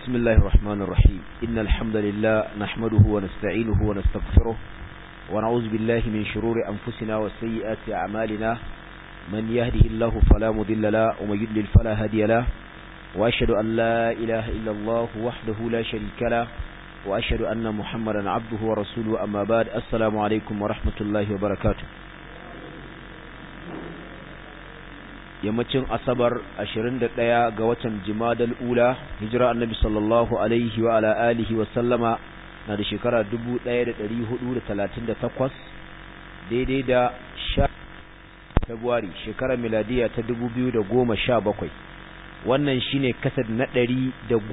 بسم الله الرحمن الرحيم إن الحمد لله نحمده ونستعينه ونستغفره ونعوذ بالله من شرور أنفسنا وسيئات أعمالنا من يهده الله فلا مضل له ومن يضلل فلا هادي له وأشهد أن لا إله إلا الله وحده لا شريك له وأشهد أن محمدا عبده ورسوله أما بعد السلام عليكم ورحمة الله وبركاته yammacin asabar 21 ga watan jimadal ula hijira annabi sallallahu alaihi wa ala alihi wa sallama na da shekara 1438 daidai da sha February shekarar miladiya ta 2017 wannan shine kasad na 111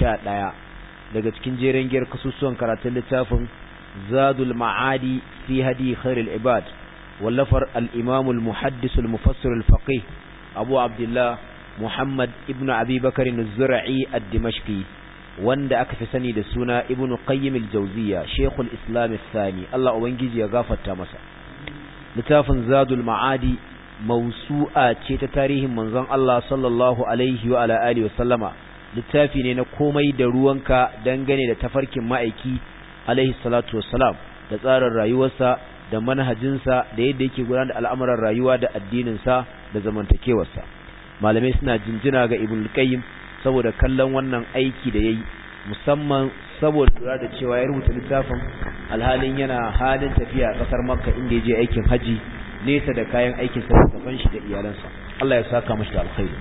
daga cikin jeren giyar kasusuwan karatun littafin zadul ma'adi fi hadi khairul ibad wallafar al-imam al-muhaddis al-mufassir al-faqih abu abdullah muhammad ibn abi bakar zura'i ad-dimashqi wanda aka fi sani da suna ibn qayyim al-jawziya shaykhul islam al-thani Allah ubangiji ya gafarta masa littafin zadul ma'adi mawsu'a ce ta tarihin manzon Allah sallallahu alaihi wa ala alihi wa sallama littafi ne na komai da ruwanka dangane da tafarkin ma'aiki alaihi salatu wassalam da tsarin rayuwarsa da manhajinsa da yadda yake gudanar da al'amuran rayuwa da addininsa da zamantakewarsa malamai suna jinjina ga ibn qayyim saboda kallon wannan aiki da yayi musamman saboda lura da cewa ya rubuta littafin alhalin yana halin tafiya a kasar makka inda ya je aikin haji nesa da kayan aikin sa da shi da iyalansa Allah ya saka mashi da alkhairi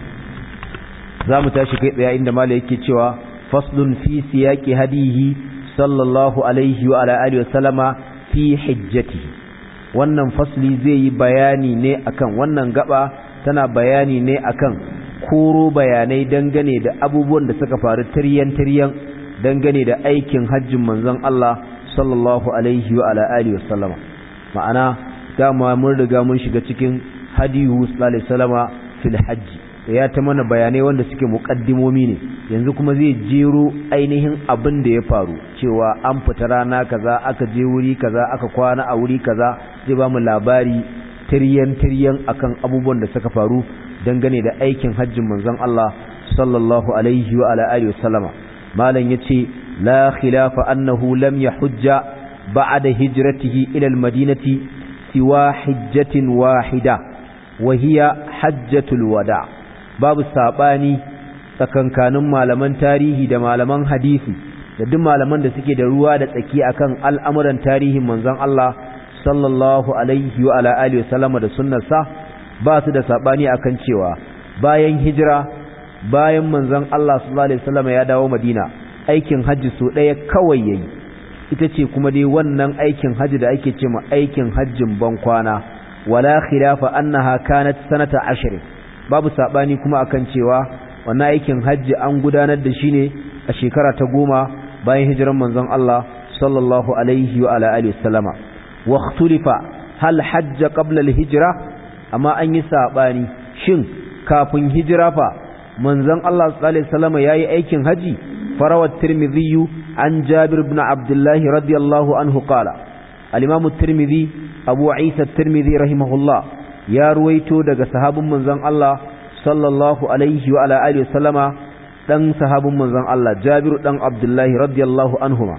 za mu tashi kai tsaye inda malai yake cewa faslun fi siyaqi hadihi sallallahu alaihi wa ala alihi wa sallama fi hijjati wannan fasli zai yi bayani ne akan wannan gaba tana bayani ne akan koro bayanai dangane da abubuwan da suka faru tiryan tiryan dangane da aikin hajjin manzon Allah sallallahu alaihi wa ala alihi wasallama ma'ana dama mun riga mun shiga cikin hadiyu sallallahu alaihi wasallama fil hajji ya ta mana bayanai wanda suke muƙaddimomi ne yanzu kuma zai jero ainihin abin da ya faru cewa an fita rana kaza aka je wuri kaza aka kwana a wuri kaza zai ba mu labari tiryan tiryan akan abubuwan da suka faru dangane da aikin hajjin manzon Allah sallallahu alaihi wa ala alihi wasallama malam yace la khilafa annahu lam yahujja ba'da hijratihi ila al-madinati siwa hajjatin wahida wa hiya hajjatul wada' babu saɓani tsakankanin malaman tarihi da malaman hadisi da duk malaman da suke da ruwa da tsaki akan al'amuran tarihin manzon Allah sallallahu alaihi wa ala alihi wasallama da sunnarsa ba su da saɓani akan cewa bayan hijira bayan manzon Allah sallallahu alaihi wasallama ya dawo Madina aikin hajji so ɗaya kawai yayi ita ce kuma dai wannan aikin hajji da ake ce ma aikin hajjin bankwana wala khilafa annaha kanat sanata ashirin babu sabani kuma akan cewa wannan aikin hajji an gudanar da shi ne a shekara ta goma bayan hijiran manzon Allah sallallahu alaihi wa ala alihi wasallama wa ikhtulifa hal hajja qabla al-hijra amma an yi sabani shin kafin hijira fa manzon Allah sallallahu alaihi wasallama yayi aikin haji farawa tirmidhi an jabir ibn abdullah radiyallahu anhu qala al-imam at-tirmidhi abu isa at-tirmidhi rahimahullah ya ruwaito daga sahabin manzon Allah sallallahu alaihi wa ala alihi wasallama dan sahabin manzon Allah Jabiru dan Abdullahi radiyallahu anhuma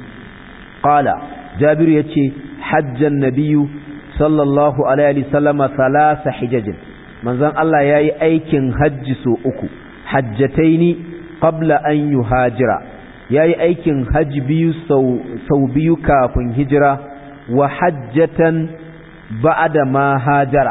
qala Jabiru yace hajjan nabiyyu sallallahu alaihi wasallama thalatha hijajin manzon Allah yayi aikin hajji so uku hajjataini qabla an yuhajira yayi aikin hajji biyu sau sau biyu kafin hijira wa hajjatan ba'da ma hajara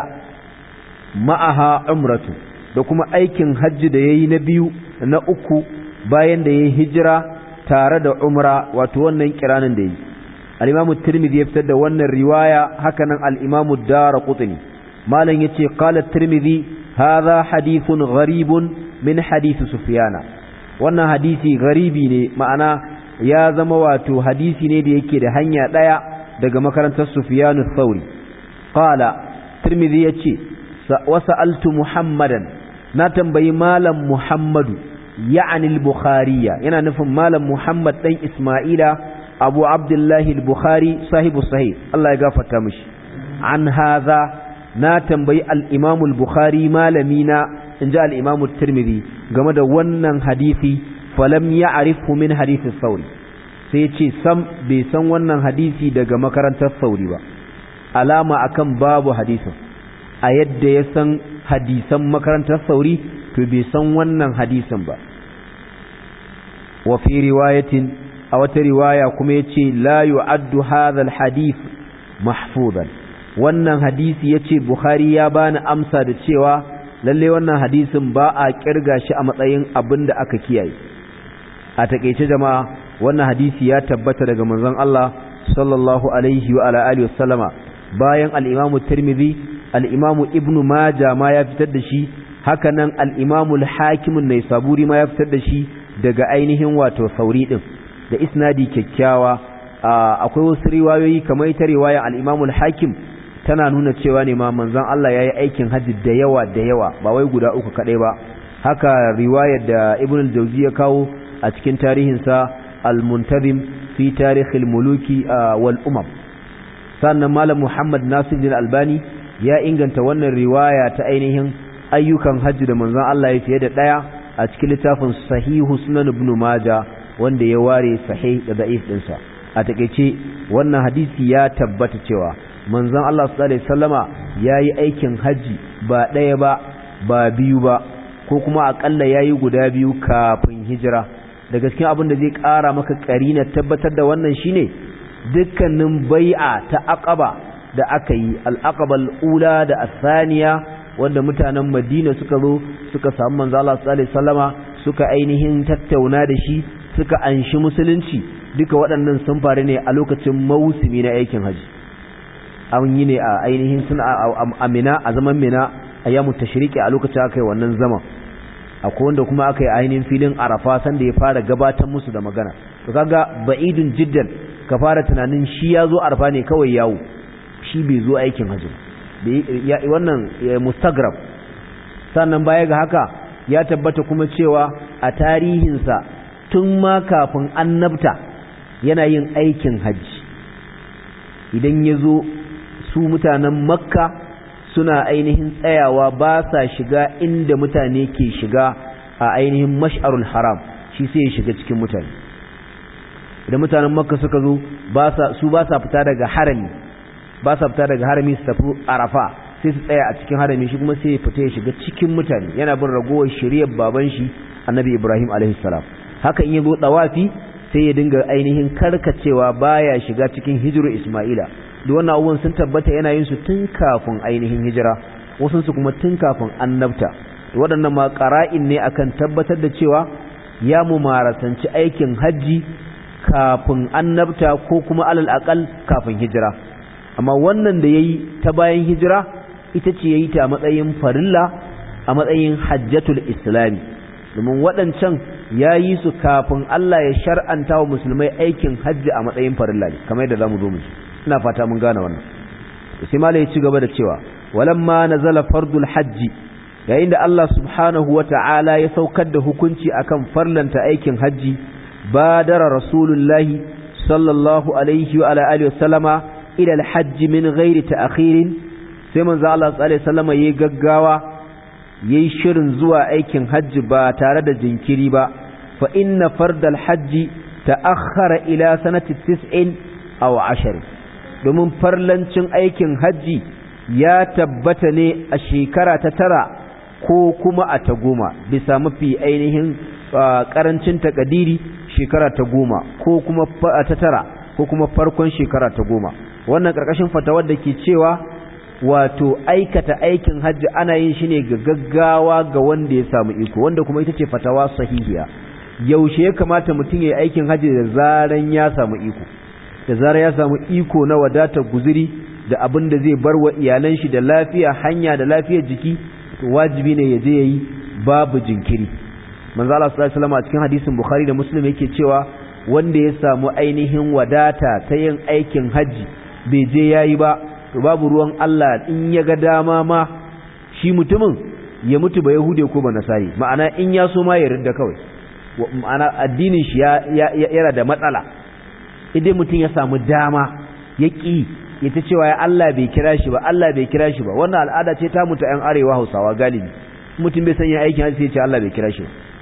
ma'aha umratu da kuma aikin hajji da yayi na biyu na uku bayan da yayi hijira tare da umra wato wannan kiranin da yayi al-imamu tirmidhi ya fitar da wannan riwaya hakanan al-imamu daraqutni malam yace qala tirmidhi hadha hadithun gharibun min hadith sufyana wannan hadisi garibi ne ma'ana ya zama wato hadisi ne da yake da hanya daya daga makarantar sufyanu thauri qala tirmidhi yace wasa'altu muhammadan na tambayi malam muhammadu ya'ani al-bukhariya yana nufin malam muhammad dan isma'ila abu abdullahi al-bukhari sahibu sahih Allah ya gafarta mishi an hadha na tambayi al-imam al-bukhari malami na inji al-imam at-tirmidhi game da wannan hadisi falam ya'rifhu min hadith sauri sai ya ce sam bai san wannan hadisi daga makarantar sauri ba alama akan babu hadisin a yadda ya san hadisan makarantar sauri to bai san wannan hadisin ba wa fi riwayatin a wata riwaya kuma yace la yu'addu hadha alhadith mahfuzan wannan hadisi yace bukhari ya bani amsa da cewa lalle wannan hadisin ba a kirga shi a matsayin abin da aka kiyaye a takeice jama'a wannan hadisi ya tabbata daga manzon Allah sallallahu alaihi wa ala alihi wasallama bayan al-Imam Tirmidhi al-Imam Ibn Majah ma ya fitar da shi haka nan al-Imam al-Hakim an-Naisaburi ma ya fitar da shi daga ainihin wato sauri din da isnadi kyakkyawa akwai wasu riwayoyi kamar ita riwaya al-Imam al-Hakim tana nuna cewa ne ma manzon Allah yayi aikin haji da yawa da yawa ba wai guda uku kadai ba haka riwayar da Ibn al-Jawzi ya kawo a cikin tarihinsa al-Muntazim fi tarikh al-muluki wal umam sannan malam Muhammad Nasiruddin Albani ya inganta wannan riwaya ta ainihin ayyukan hajji da manzon Allah ya fiye da daya a cikin littafin Sahihu Sunan Ibn Majah wanda ya ware sahih da da'if dinsa a takeice wannan hadisi ya tabbata cewa manzon Allah sallallahu alaihi wasallama yayi aikin haji ba daya ba ba biyu ba ko kuma akalla yayi guda biyu kafin hijira da gaskiya abin da zai ƙara maka ƙarina tabbatar da wannan shine dukkanin bai'a ta aqaba da aka yi al-aqabal ula da asaniya wanda mutanen Madina suka zo suka samu manzo Allah sallallahu alaihi wasallama suka ainihin tattauna da shi suka anshi musulunci duka waɗannan sun faru ne a lokacin mausimi na aikin haji an yi ne a ainihin suna a mina a zaman mina a yamu tashriki a lokacin aka yi wannan zaman akwai wanda kuma aka yi ainihin filin arafa sanda ya fara gabatar musu da magana to kaga ba'idun jiddan ka fara tunanin shi ya zo arafa ne kawai yawo shi bai zo aikin hajji wannan mustagrab sannan baya ga haka ya tabbata kuma cewa a tarihinsa tun ma kafin annabta yana yin aikin hajji idan ya zo su mutanen makka suna ainihin tsayawa ba sa shiga inda mutane ke shiga a ainihin mash'arul haram shi sai ya shiga cikin mutane idan mutanen makka suka zo su ba sa fita daga harami ba sa fita daga harami su tafi arafa sai su tsaya a cikin harami shi kuma sai ya fita ya shiga cikin mutane yana bin ragowar shiriyar baban shi annabi ibrahim alaihi salam haka in ya zo dawafi sai ya dinga ainihin karkacewa baya shiga cikin hijiru isma'ila da wannan abubuwan sun tabbata yana yin su tun kafin ainihin hijira wasu su kuma tun kafin annabta waɗannan ma ƙara'in ne akan tabbatar da cewa ya mu marasanci aikin hajji kafin annabta ko kuma alal aqal kafin hijira amma wannan da yayi ta bayan hijira ita ce yayi ta a matsayin farilla a matsayin hajjatul islami domin waɗancan yayi su kafin Allah ya shar'anta wa musulmai aikin hajji a matsayin farilla ne kamar yadda zamu zo mu ina fata mun gane wannan sai malai ya ci gaba da cewa walamma nazala fardul hajji yayin da Allah subhanahu wata'ala ya saukar da hukunci akan farlanta aikin hajji badara rasulullahi sallallahu alaihi wa ala alihi wasallama ila alhajj min ghairi ta'khirin sai manzo Allah sallallahu alaihi wasallama yayi gaggawa yayi shirin zuwa aikin hajji ba tare da jinkiri ba fa inna fardal hajji ta'akhkhara ila sanati 90 aw 10 domin farlancin aikin hajji ya tabbata ne a shekara ta tara ko kuma a ta goma bisa mafi ainihin karancin takadiri shekara ta goma ko kuma ta tara ko kuma farkon shekara ta goma wannan karkashin fatawar da ke cewa wato aikata aikin hajji ana yin shi ne ga gaggawa ga wanda ya samu iko wanda kuma ita ce fatawa sahihiya yaushe ya kamata mutum ya yi aikin hajji da zaran ya samu iko da zarar ya samu iko na wadatar guzuri da abin da zai bar wa iyalan shi da lafiya hanya da lafiyar jiki to wajibi ne ya je yayi babu jinkiri manzo Allah sallallahu alaihi wasallam a cikin hadisin Bukhari da Muslim yake cewa wanda ya samu ainihin wadata ta yin aikin haji bai je yayi ba to babu ruwan Allah in ya ga dama ma shi mutumin ya mutu ba yahude ko ba nasari ma'ana in ya so ma ya ridda kawai ma'ana addinin shi ya yana da matsala idan mutum ya samu dama ya ƙi ya ta cewa ya Allah bai kira shi ba Allah bai kira shi ba wannan al'ada ce ta mutu ‘yan arewa hausawa galibi mutum bai sanya aikin hajji sai ce Allah bai kira shi ba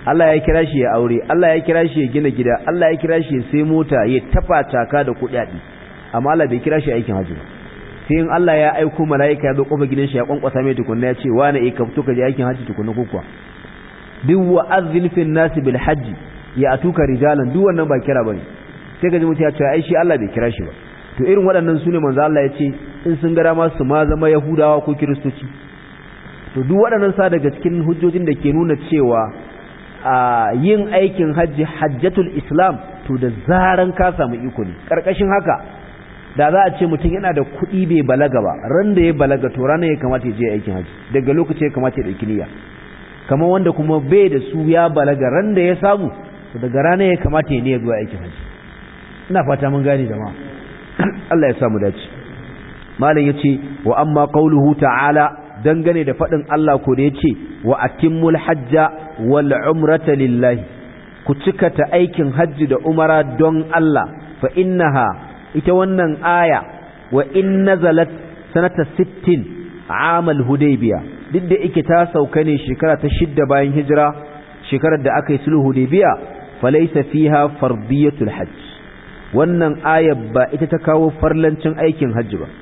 Allah ya kira shi ya aure Allah ya kira shi ya gina gida Allah ya kira shi ya sai mota ya tafa taka da kuɗaɗe amma Allah bai kira shi aikin hajji ba sai in Allah ya aiko mala'ika ya zo kofar gidan shi ya kwankwasa mai tukunna ya ce wani eh ka fito ka je aikin hajji tukunna ko kuwa duk wa azzin fil nas bil hajji ya atuka rijalan duk wannan ba kira bane sai ga mutum ya ce ai shi Allah bai kira shi ba to irin waɗannan sune manzo Allah ya ce in sun gara ma su ma zama yahudawa ko kiristoci to duk waɗannan sa daga cikin hujjojin da ke nuna cewa a yin aikin hajji hajjatul islam to da zaran ka samu iko ne karkashin haka da za a ce mutum yana da kuɗi bai balaga ba ran da ya balaga to ranar ya kamata ya je aikin hajji daga lokaci ya kamata ya ɗauki niyya kamar wanda kuma bai da su ya balaga ran da ya samu to daga ranar ya kamata ya niyya zuwa aikin hajji ina fata mun gane jama'a Allah ya samu dace malam yace wa amma qauluhu ta'ala dangane da faɗin Allah ko da yace wa atimmul hajja wal umrata lillahi ku cika ta aikin hajji da umara don Allah fa innaha ita wannan aya wa in nazalat sanata 60 amal hudaybiya duk da yake ta sauka ne shekara ta shidda bayan hijira shekarar da aka yi sulhu hudaybiya falaysa fiha fardiyatul hajj wannan aya ba ita ta kawo farlancin aikin hajji ba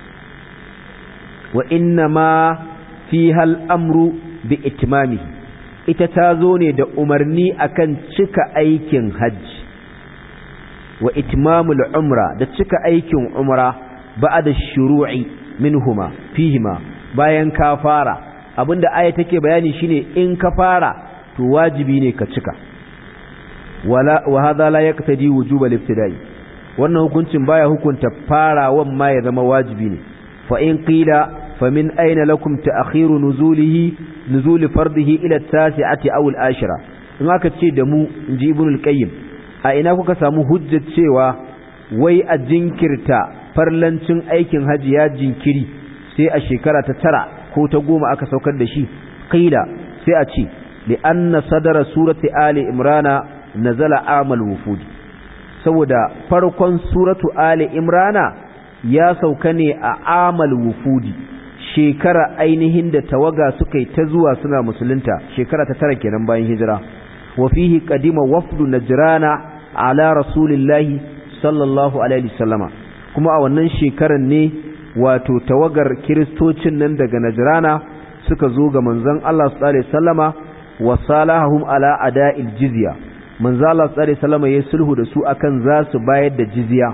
wa inna ma fiha al-amru bi itmamihi ita ta zo ne da umarni akan cika aikin hajji wa itmamul umra da cika aikin umra ba'da shuru'i minhuma fihima bayan ka fara abinda aya take bayani shine in ka fara to wajibi ne ka cika wala wa hadha la yaqtadi wujub al-ibtida'i wannan hukuncin baya hukunta farawan ma ya zama wajibi ne fa in qila famin aina lakum ta'khiru nuzulihi nuzul fardihi ila at-tasi'ati aw al-ashira in aka ce da mu inji ibn al-qayyim a ina kuka samu hujjar cewa wai a jinkirta farlancin aikin haji ya jinkiri sai a shekara ta tara ko ta goma aka saukar da shi qila sai a ce li anna sadara surati ali imrana nazala amal wufud saboda farkon suratu ali imrana ya sauka ne a amal wufudi shekara ainihin da tawaga suka yi ta zuwa suna musulunta shekara ta tara kenan bayan hijira wa fihi qadima wafdu najrana ala rasulillahi sallallahu alaihi wasallama kuma a wannan shekaran ne wato tawagar kiristocin nan daga najrana suka zo ga manzon Allah sallallahu alaihi wasallama wa salahum ala ada'il jizya manzon Allah sallallahu alaihi wasallama ya sulhu da su akan za su bayar da jizya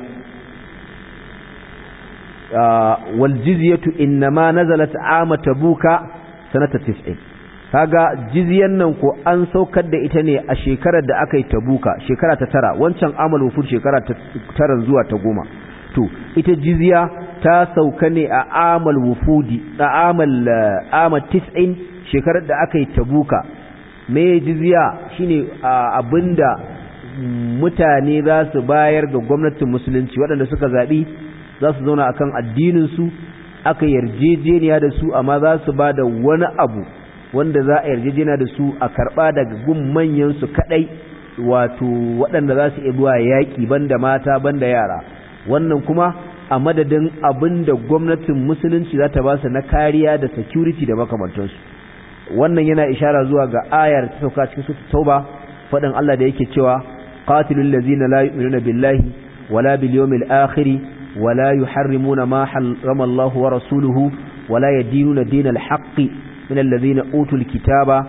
waljizyatu innama nazalat ama tabuka sanata 90 kaga jizyan nan ko an saukar da ita ne a shekarar da aka yi tabuka shekara ta tara wancan amal wufur shekara ta tara zuwa ta goma to ita jizya ta sauka ne a amal wufudi a amal amal 90 shekarar da aka yi tabuka me jizya shine abinda mutane za su bayar ga gwamnatin musulunci waɗanda suka zaɓi za su zauna akan addininsu aka yarjejeniya da su amma za su ba da wani abu wanda za a yarjejeniya da su a karɓa daga gun manyansu kaɗai wato waɗanda za su iya yaƙi banda mata banda yara wannan kuma a madadin abin da gwamnatin musulunci za ta ba su na kariya da security da makamantansu wannan yana ishara zuwa ga ayar ta sauka cikin sutu tauba faɗin Allah da yake cewa qatilul ladzina la yu'minuna billahi wala bil yawmil akhir ولا يحرمون ما حرم الله ورسوله ولا يدينون دين الحق من الذين أوتوا الكتاب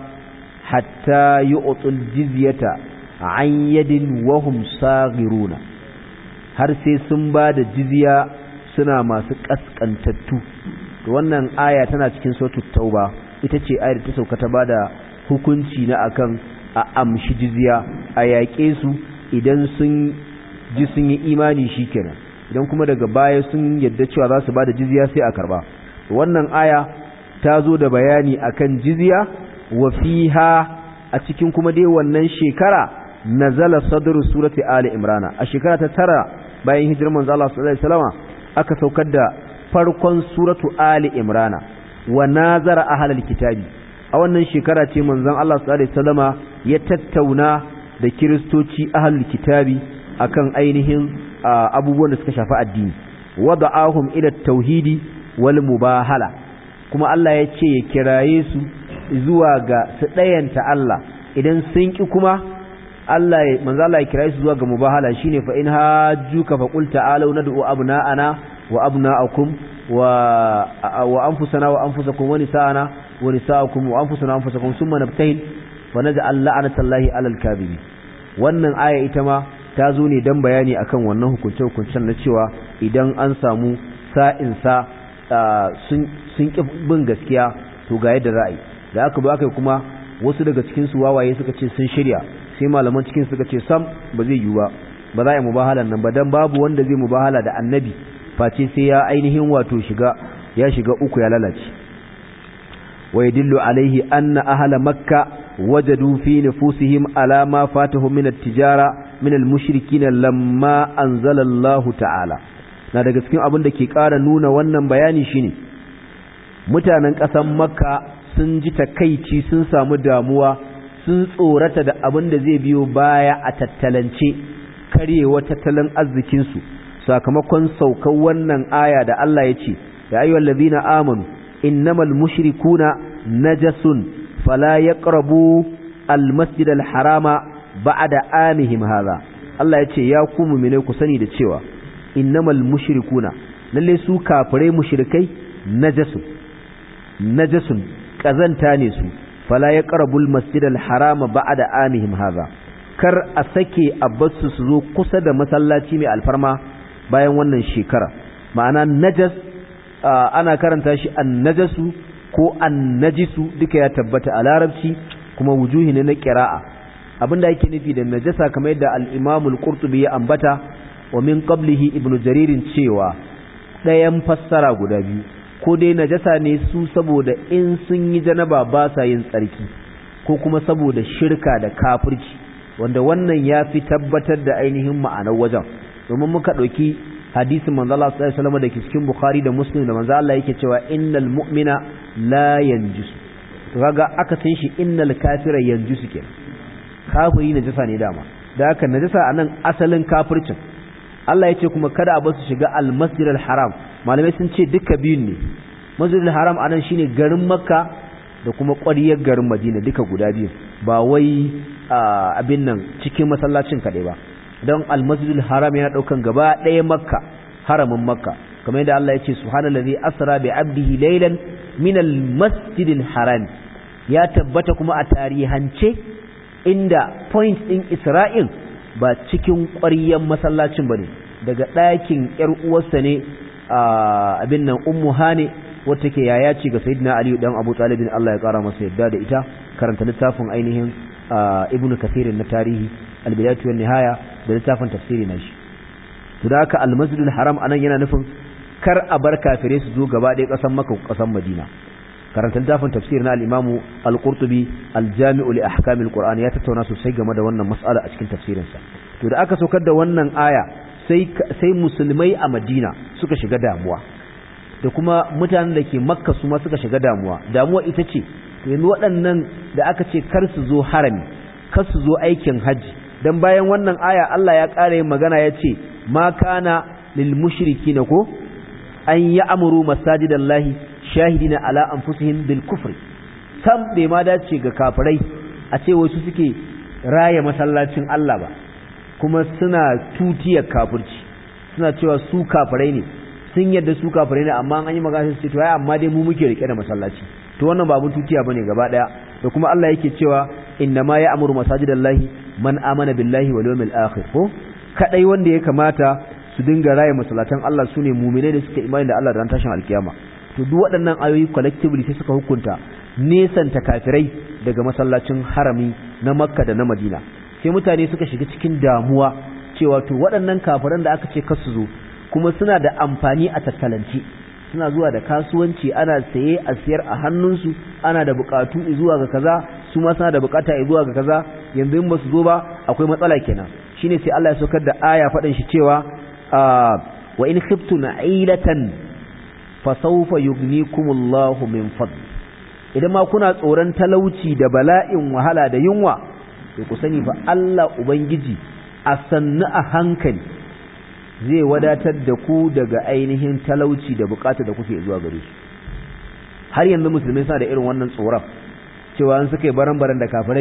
حتى يؤطوا الجزية عن يد وهم صاغرون har sai sun ba da jizya suna masu kaskantattu wannan aya tana cikin sautu tauba ita ce ayar ta sauka ta bada hukunci na akan a amshi jizya a yaƙe su idan sun ji sun yi imani shikenan idan kuma daga baya sun yadda cewa za su ba da jizya sai a karba wannan aya ta zo da bayani akan jizya wa fiha a cikin kuma dai wannan shekara nazala sadru surati ali imrana a shekara ta tara bayan hijirar manzo Allah sallallahu alaihi wasallam aka saukar da farkon suratu ali imrana wa nazara ahlul kitabi a wannan shekara ce manzon Allah sallallahu alaihi wasallama ya tattauna da kiristoci ahlul kitabi akan ainihin abubuwan da suka shafi addini wada'ahum ila tauhidi wal mubahala kuma Allah ya ce ya kiraye su zuwa ga su ɗayanta Allah idan sun ki kuma Allah ya manzo Allah ya kira su zuwa ga mubahala shine fa in hajjuka fa qul ta'alu nad'u abna'ana wa abna'akum wa wa anfusana wa anfusakum wa nisa'ana wa nisa'akum wa anfusana wa anfusakum thumma nabtahil fa naj'al la'natallahi 'alal kadhibin wannan aya ita ma ta zo ne dan bayani akan wannan hukunce hukuncen na cewa idan an samu sa'in sa sun sun ki bin gaskiya to ga yadda ra'ayi da aka ba kai kuma wasu daga cikin su wawaye suka ce sun shirya sai malaman cikin suka ce sam ba zai yiwu ba ba za a yi mubahalan nan ba dan babu wanda zai mubahala da annabi face sai ya ainihin wato shiga ya shiga uku ya lalace wa yadullu alaihi anna ahla makka wajadu fi nufusihim ala ma fatahum min at-tijara min al-mushrikin lamma anzala Allah ta'ala na daga cikin abin da ke ƙara nuna wannan bayani shine mutanen ƙasar makka sun ji takaici sun samu damuwa sun tsorata da abin da zai biyo baya a tattalance karyewa tattalin arzikinsu sakamakon saukar wannan aya da Allah ya ce ya ayyuhal ladina amanu innamal mushrikuna najasun fala yaqrabu almasjid alharama ba'da amihim hadha Allah ya ce ya ku mu'mine ku sani da cewa innamal mushrikuna lalle su kafirai mushrikai najasun najasun kazanta ne su fala ya qarabul masjidal harama ba'da amihim hadha kar a sake a basu su zo kusa da masallaci mai alfarma bayan wannan shekara ma'ana najas ana karanta shi annajasu ko annajisu duka ya tabbata a larabci kuma wujuhi ne na qira'a abinda yake nufi da najasa kamar yadda al-Imam al-Qurtubi ya ambata wa min qablihi ibnu jaririn cewa ɗayan fassara guda biyu ko dai najasa ne su saboda in sun yi janaba ba sa yin tsarki ko kuma saboda shirka da kafirci wanda wannan ya fi tabbatar da ainihin ma'anar wajen domin muka ɗauki hadisin manzo Allah sallallahu alaihi wasallam da ke cikin Bukhari da Muslim da manzo Allah yake cewa innal mu'mina la yanjus to kaga aka san shi innal kafira yanjus kenan kafiri najasa ne dama da haka najasa anan asalin kafircin Allah ya ce kuma kada a basu shiga al-masjid al-haram malamai sun ce duka biyun ne masjid al-haram anan shine garin makka da kuma ƙwariyar garin madina duka guda biyu ba wai abin nan cikin masallacin kaɗai ba don al-masjid al-haram yana ɗaukan gaba ɗaya makka haramin makka kamar yadda Allah ya ce subhanallazi asra bi abdihi laylan min al-masjid al-haram ya tabbata kuma a tarihance inda point ɗin Isra'il ba cikin ƙwaryen masallacin ba ne daga ɗakin ‘yar uwarsa ne a abin nan ummu hane wata ke yaya ce ga sayidina aliyu dan abu talibin Allah ya ƙara masa yadda da ita karanta littafin ainihin ibn kathirin na tarihi albidatu wan nihaya da littafin tafsiri na shi to da haka almasjidul haram anan yana nufin kar a bar kafirai su zo gaba ɗaya ƙasar maka ƙasar madina karanta littafin tafsir na al-imamu al-qurtubi al-jami'u li ahkam al-qur'an ya tattauna sosai game da wannan mas'ala a cikin tafsirinsa to da aka saukar da wannan aya sai sai musulmai a madina suka shiga damuwa da kuma mutanen da ke makka su ma suka shiga damuwa damuwa ita ce yanzu waɗannan da aka ce kar su zo harami kar su zo aikin hajji dan bayan wannan aya Allah ya ƙara yin magana ya ce ma kana lil mushrikina ko an ya'muru masajidallahi shahidina ala anfusihim bil kufri sam bai ma dace ga kafirai a ce wasu suke raya masallacin Allah ba kuma suna tutiyar kafirci suna cewa su kafirai ne sun yadda su kafirai ne amma an yi magana su ce to ai amma dai mu muke rike da masallaci to wannan ba abun tutiya bane gaba daya da kuma Allah yake cewa inna ma ya'muru masajidallahi man amana billahi wal yawmil akhir ko kadai wanda ya kamata su dinga raya masallatan Allah sune mu'minai da suka imani da Allah da ran tashin alkiyama to duk waɗannan ayoyi collectively sai suka hukunta nesanta kafirai daga masallacin harami na makka da na madina sai mutane suka shiga cikin damuwa cewa to waɗannan kafiran da aka ce kasu zo kuma suna da amfani a tattalance suna zuwa da kasuwanci ana saye a siyar a hannunsu ana da bukatu zuwa ga kaza su ma suna da bukata zuwa ga kaza yanzu in ba su zo ba akwai matsala kenan shine sai Allah ya saukar da aya faɗin shi cewa wa in khiftu na'ilatan fasaufa yugnikumullahu min fadl idan ma kuna tsoron talauci da bala'in wahala da yunwa to ku sani fa Allah ubangiji a sannu a hankali zai wadatar da ku daga ainihin talauci da bukata da kuke zuwa gare shi har yanzu musulmai suna da irin wannan tsoron cewa an suka yi baran-baran da kafirai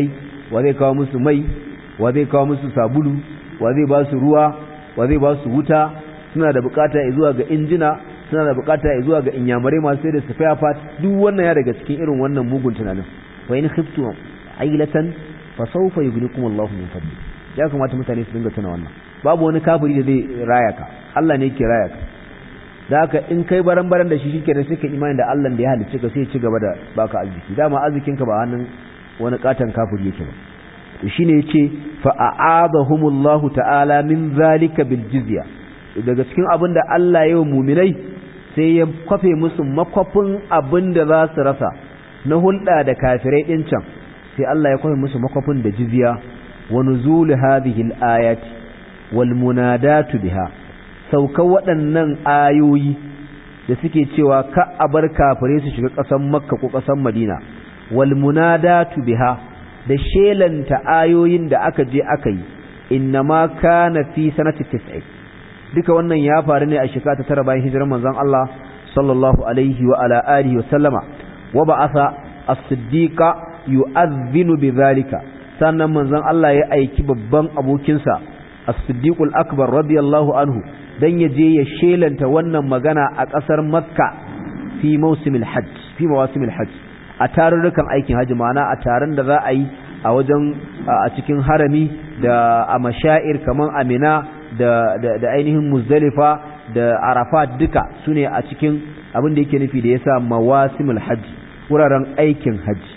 wa zai kawo musu mai wa zai kawo musu sabulu wa zai ba su ruwa wa zai ba su wuta suna da bukata zuwa ga injina suna da bukata zuwa ga inyamurai masu sai da spare part duk wannan ya daga cikin irin wannan mugun tunanin fa in khiftu ailatan fa sawfa yughnikum Allahu min fadli ya kamata mutane su dinga tuna wannan babu wani kafiri da zai raya ka Allah ne yake raya ka da haka in kai baran baran da shi shike da suka imani da Allah da ya halicce ka sai ya ci gaba da baka arziki dama arzikin ka ba hannun wani katan kafiri yake ba to shine yace fa a'adahumullahu ta'ala min zalika bil jizya daga cikin abin da Allah ya yi muminai sai ya kwafe musu makwafin abin da za su rasa na hulɗa da kafirai ɗin can sai Allah ya kwafe musu makwafin da jizya wa nuzul hadhihi al-ayati wal munadatu biha sauka waɗannan ayoyi da suke cewa ka a bar kafirai su shiga ƙasar Makka ko ƙasar Madina wal munadatu biha da shelanta ayoyin da aka je aka yi innama kana fi sanati tis'i duka wannan ya faru ne a shekara ta tara bayan hijirar manzon Allah sallallahu alaihi wa ala alihi wa sallama wa ba'atha as-siddiqa yu'adhdhinu bidhalika sannan manzon Allah ya aiki babban abokinsa as-siddiqul akbar radiyallahu anhu dan ya je ya shelanta wannan magana a ƙasar Makka fi mawsimil hajj fi mawasimil hajj a tarurrukan aikin hajji ma'ana a taron da za a yi a wajen a cikin harami da a mashair kaman Amina da, da, da ainihin muzdalifa da arafat duka su ne a cikin abin da yake nufi da ya sa mawasimul hajji wuraren aikin hajji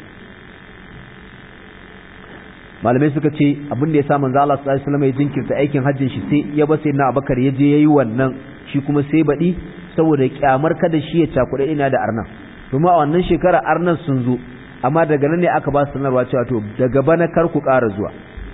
malamai suka ce abin da ya sa manzo Allah sallallahu alaihi wasallam ya jinkirta aikin hajjin shi sai ya ba sai na Abubakar ya je yayi wannan shi kuma sai baɗi saboda kyamar kada shi ya cakuɗa ina da arnan kuma a wannan shekara arnan sun zo amma daga nan ne aka ba su sanarwa cewa to daga bana kar ku ƙara zuwa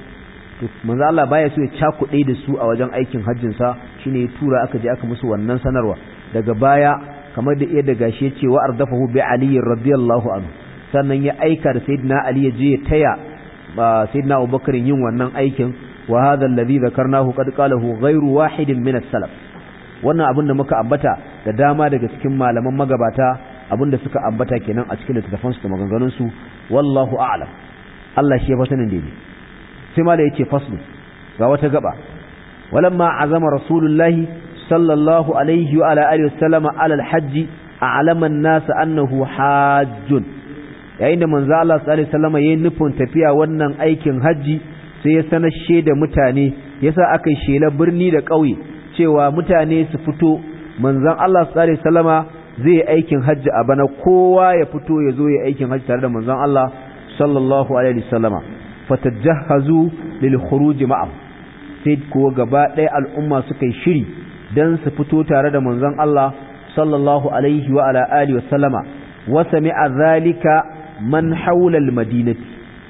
to manzo Allah baya so ya cakuɗe da su a wajen aikin hajjin sa shine ya tura aka je aka musu wannan sanarwa daga baya kamar da iya da gashi ya ce wa ardafahu bi ali radiyallahu anhu sannan ya aika da sayyidina ali ya je ya taya sayyidina abubakar yin wannan aikin wa hadha alladhi dhakarnahu qad qalahu ghayru wahidin min as-salaf wannan abin da muka ambata da dama daga cikin malaman magabata abin da suka ambata kenan a cikin littattafansu da maganganunsu wallahu a'lam Allah shi ya fa sanin daidai sai ma da yake faslu ga wata gaba walamma azama rasulullahi sallallahu alaihi wa ala alihi wasallama ala alhajji a'lama an-nas annahu hajjun yayin da manzo Allah sallallahu alaihi wasallama yayin nufin tafiya wannan aikin haji sai ya sanar da mutane yasa aka yi shela birni da ƙauye cewa mutane su fito manzon Allah sallallahu alaihi wasallama zai aikin hajji a bana kowa ya fito ya zo ya aikin hajji tare da manzon Allah sallallahu alaihi wasallama fatajahhazu lil khuruj ma'a sai kuwa gaba ɗaya al'umma suka yi shiri dan su fito tare da manzon Allah sallallahu alaihi wa ala alihi wasallama wa sami'a zalika man hawla al madinati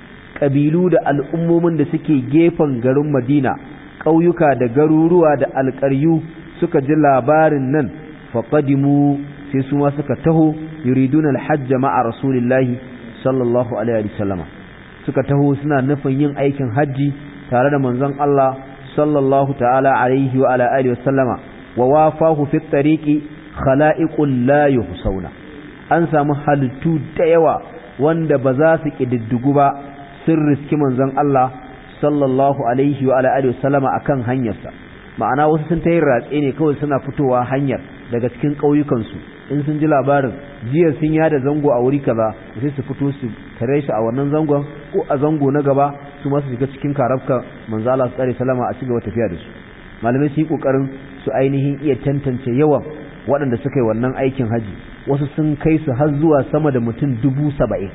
kabilu da al'ummomin da suke gefen garin Madina ƙauyuka da garuruwa da alƙaryu suka ji labarin nan faqadimu sai su ma suka taho yuriduna alhajj ma'a rasulillahi sallallahu alaihi wasallama suka taho suna nufin yin aikin hajji tare da manzon Allah sallallahu ta'ala alaihi wa ala alihi wasallama wa wafahu fi tariqi khala'iqul la yuhsauna an samu halittu da yawa wanda ba za su kididdigu ba sun riski manzon Allah sallallahu alaihi wa ala alihi wasallama akan hanyarsa ma'ana wasu sun tayi ratse ne kawai suna fitowa hanyar daga cikin ƙauyukansu in sun ji labarin jiya sun yada zango a wuri kaza sai su fito su tare shi a wannan zangon ko a zango na gaba su ma su shiga cikin karafka manzo Allah sallallahu salama a cigaba tafiya da su malamai su yi kokarin su ainihin iya tantance yawan waɗanda suka yi wannan aikin haji wasu sun kai su har zuwa sama da mutum dubu saba'in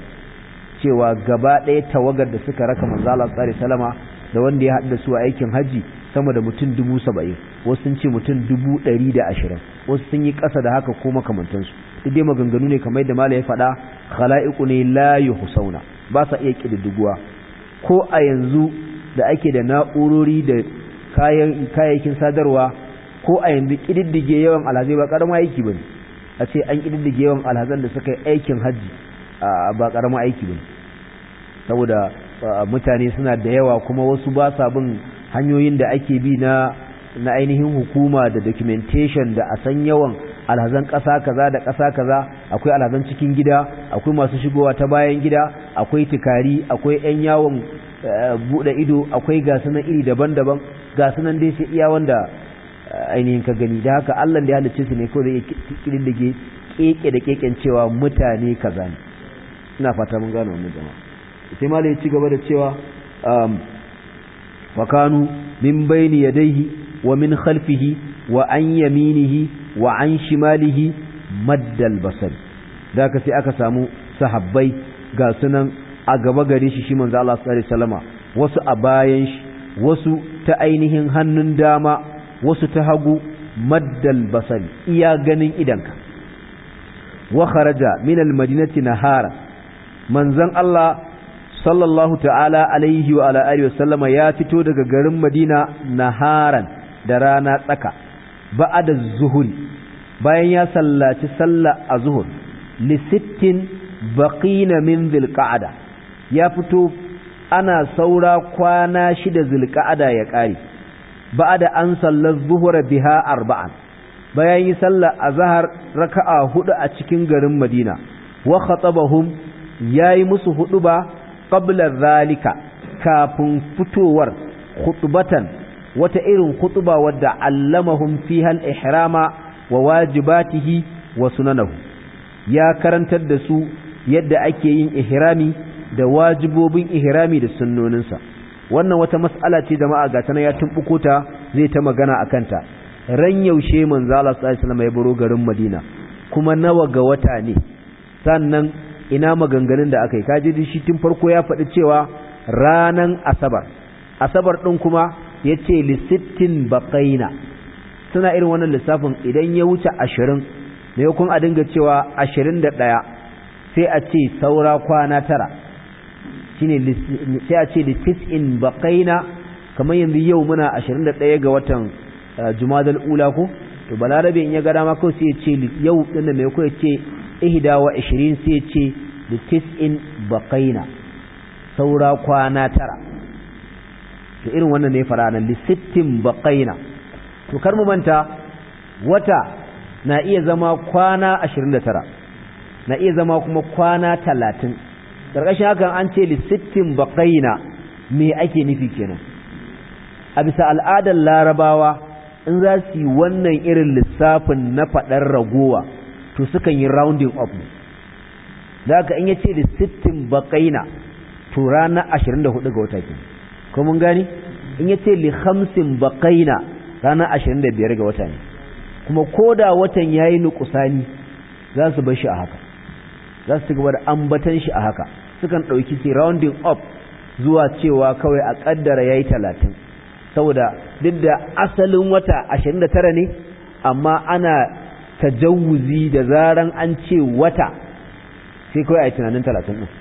cewa gaba ɗaya tawagar da suka raka manzo Allah sallallahu salama da wanda ya haɗu da su a aikin haji sama da mutum dubu saba'in wasu sun ce mutum dubu ɗari da ashirin wasu sun yi ƙasa da haka ko makamantansu duk dai maganganu ne kamar yadda mala ya faɗa khala'iqu ne la yuhsauna ba sa iya ƙididdiguwa ko a yanzu da ake da na'urori da kayan kayayyakin sadarwa ko a yanzu ƙididdige yawan alhazai ba ƙaramin aiki bane a ce an ƙididdige yawan alhazan da suka yi aikin hajji ba ƙaramin aiki bane saboda mutane suna da yawa kuma wasu ba sa bin hanyoyin da ake bi na na ainihin hukuma da documentation da a san yawan alhazan ƙasa kaza da ƙasa kaza akwai alhazan cikin gida akwai masu shigowa ta bayan gida akwai tikari akwai 'yan yawon bude ido akwai gasunan iri daban-daban gasunan dai sai iya wanda ainihin ka gani da haka Allah da ya halicce su ne ko zai kirin da keke da keken cewa mutane kaza ne ina fata mun gano wannan jama'a sai malai ya ci gaba da cewa wa kanu min bayni yadayhi wa min khalfihi wa an yaminihi wa an shimalihi maddal basar da haka sai aka samu sahabbai ga sunan a gaba gare shi shi manzo Allah sallallahu alaihi wasallama wasu a bayan shi wasu ta ainihin hannun dama wasu ta hagu maddal basar iya ganin idanka wa kharaja min almadinati nahara manzon Allah sallallahu ta'ala alaihi wa ala alihi wasallama ya fito daga garin Madina naharan da rana tsaka ba'da zuhuri bayan ya sallaci sallah azhur li sittin baqina min dhilqa'ada ya fito ana saura kwana shida dhilqa'ada ya kare ba'da an sallar zuhura biha arba'an bayan yi sallar azhar raka'a hudu a cikin garin Madina wa khatabahum yayi musu hudu ba qabla zalika kafin fitowar khutbatan wata irin khutba wadda allamahum fiha al-ihrama wa wajibatihi wa sunanahu ya karantar da su yadda ake yin ihrami da wajibobin ihrami da sunnoninsa wannan wata mas'ala ce jama'a ga tana ya tumbuko ta zai ta magana akan ta ran yaushe manzo Allah sallallahu alaihi wasallam ya baro garin Madina kuma nawa ga wata ne sannan ina maganganun da aka yi kaji shi tun farko ya faɗi cewa ranan asabar asabar ɗin kuma ya ce lissittin baƙaina suna irin wannan lissafin idan ya wuce ashirin da ya kun a dinga cewa ashirin da ɗaya sai a ce saura kwana tara shine sai a ce littis'in baƙaina kamar yanzu yau muna ashirin da ɗaya ga watan jumadal ula ko to balarabe in ya ga dama kawai sai ya ce yau ɗin da mai ko ya ce ihda wa ashirin sai ce da tis'in baƙaina saura kwana tara to irin wannan ne fara nan lissittin baƙaina to kar mu manta wata na iya zama kwana ashirin da tara na iya zama kuma kwana talatin ƙarƙashin hakan an ce lissittin baƙaina me ake nufi kenan a bisa al'adar larabawa in za su yi wannan irin lissafin na faɗar ragowa to sukan yi rounding up ne da haka in ya ce da sittin baƙaina to ranar ashirin da hudu ga wata ke ko mun gani in ya ce li hamsin baƙaina ranar ashirin da biyar ga wata ne kuma ko da watan ya yi nukusani za su bar shi a haka za su ci gaba da ambatan shi a haka sukan ɗauki su rounding up zuwa cewa kawai a ƙaddara ya yi talatin saboda duk da asalin wata ashirin da tara ne amma ana tajawuzi da zaran an ce wata sai kawai a yi tunanin talatin ɗin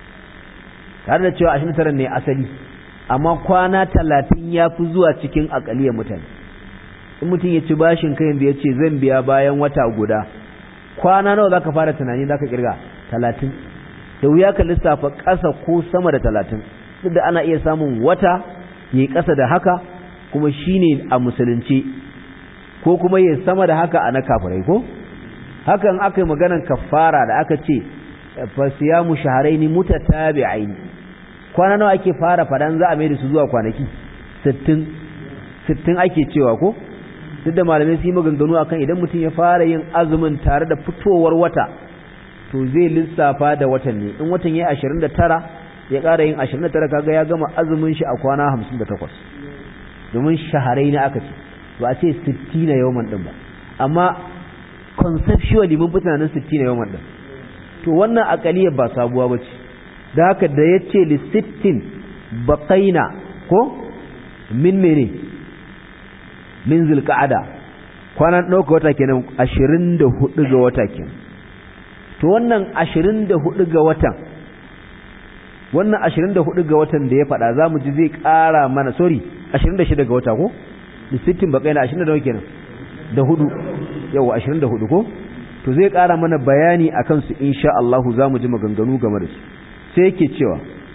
tare da cewa ashirin tara ne asali amma kwana talatin ya fi zuwa cikin akaliyar mutane in mutum ya ci bashin kayan da ya ce zan biya bayan wata guda kwana nawa za ka fara tunani za ka kirga talatin da wuya ka lissafa ƙasa ko sama da talatin duk da ana iya samun wata ya ƙasa da haka kuma shine a musulunci ko kuma ya sama da haka a na kafirai ko hakan aka yi maganan kafara da aka ce fasiyamu shaharaini mutatabi'aini kwana nawa ake fara fadan za a mai da su zuwa kwanaki 60 60 ake cewa ko duk da malamai su yi maganganu akan idan mutum ya fara yin azumin tare da fitowar wata to zai lissafa da watan ne in watan ya 29 ya ƙara yin 29 kaga ya gama azumin shi a kwana 58 domin shaharaini aka ce ba a ce 60 na yawan din ba amma conceptually mun fi tunanin 60 na yawan din to wannan akaliyar ba sabuwa ba ce da haka da ya ce lissittin baƙaina ko min mene min zulka'ada kwanan ɗauka wata kenan ashirin da hudu ga wata kenan to wannan ashirin da hudu ga watan wannan ashirin da hudu ga watan da ya faɗa za mu ji zai ƙara mana sorry ashirin da shida ga wata ko lissittin baƙaina ashirin da nawa kenan da hudu yau ashirin da hudu ko to zai ƙara mana bayani a kansu insha Allah za mu ji maganganu game da su sai yake cewa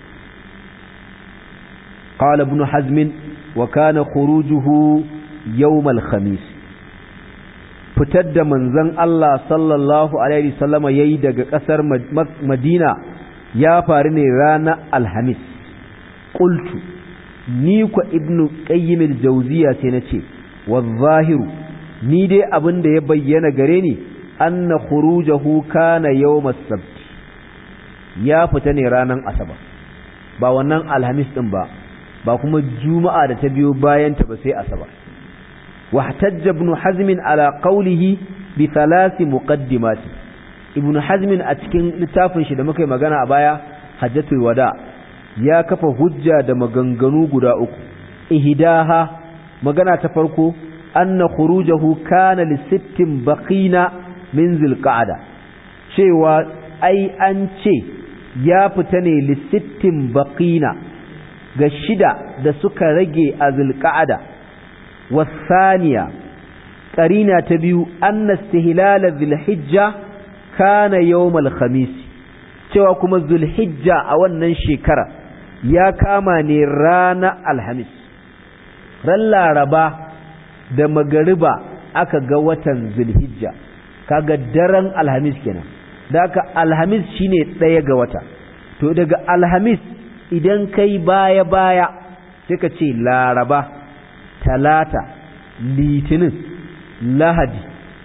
qala ibn hazm wa kana khurujuhu yawm al-khamis fitar da manzon Allah sallallahu alaihi wasallama yayi daga kasar Madina ya faru ne ranar alhamis qultu ni ku ibnu qayyim al-jawziya sai nace wadh-zahiru ni dai abin da ya bayyana gare ni anna khurujahu kana yawm as-sabt ya fita ne ranar asabar ba wannan alhamis din ba ba kuma juma'a da ta biyo bayan ta ba sai asabar wahtajja ibn hazm ala qawlihi bi thalath muqaddimat ibn hazm a cikin littafin shi da muka yi magana a baya hajjatul wada ya kafa hujja da maganganu guda uku ihdaha magana ta farko anna khurujahu kana li sittin baqina min zilqa'ada cewa ai an ce ya fita ne li sittin baqina ga shida da suka rage a zilqa'ada wasaniya qarina ta biyu anna istihlal dhilhijja kana yawm khamis cewa kuma zulhijja a wannan shekara ya kama ne rana alhamis ran laraba da magariba aka ga watan zulhijja kaga daren alhamis kenan da aka alhamis shine ɗaya ga wata to daga alhamis idan kai baya baya sai ka ce laraba talata litinin lahadi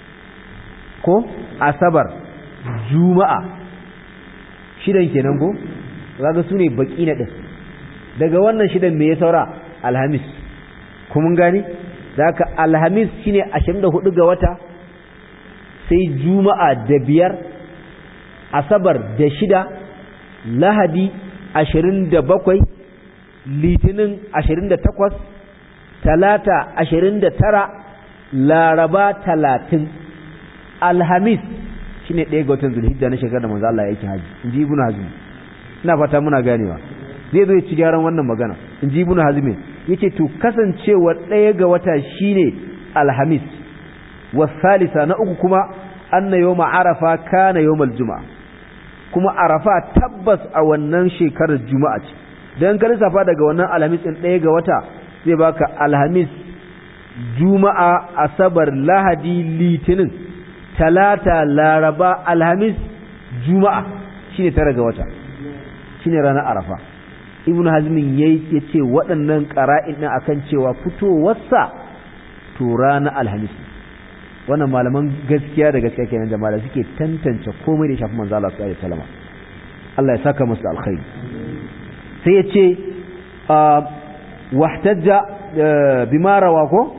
ko asabar juma'a shidan kenan ko kaga su ne baki na ɗin daga wannan shidan me ya saura alhamis kuma gani da haka alhamis shine 24 ga wata sai juma'a da biyar asabar da shida lahadi 27 litinin 28 talata 29 laraba 30 alhamis shine ɗaya ga watan zulhijja na shekarar da manzo Allah ya yake haji inji ibnu hazm ina fata muna ganewa zai zo ya ci gyaran wannan magana inji ibnu hazm yace to kasancewa ɗaya ga wata shine alhamis wasalisa na uku kuma anna yawma arafa kana yawmal juma'a kuma arafa tabbas a wannan shekarar juma'a ce dan ka lissafa daga wannan alhamis din ɗaya ga wata zai baka alhamis juma'a asabar lahadi litinin talata laraba alhamis juma'a shine tara ga wata shine ranar arafa ibn hazmin yayi yace waɗannan qara'in din akan cewa fitowarsa to ranar alhamis wannan malaman gaskiya da gaskiya kenan jama'a da suke tantance komai da shafi manzo Allah sallallahu alaihi wasallam Allah ya saka musu alkhairi sai yace wahtajja bima rawa ko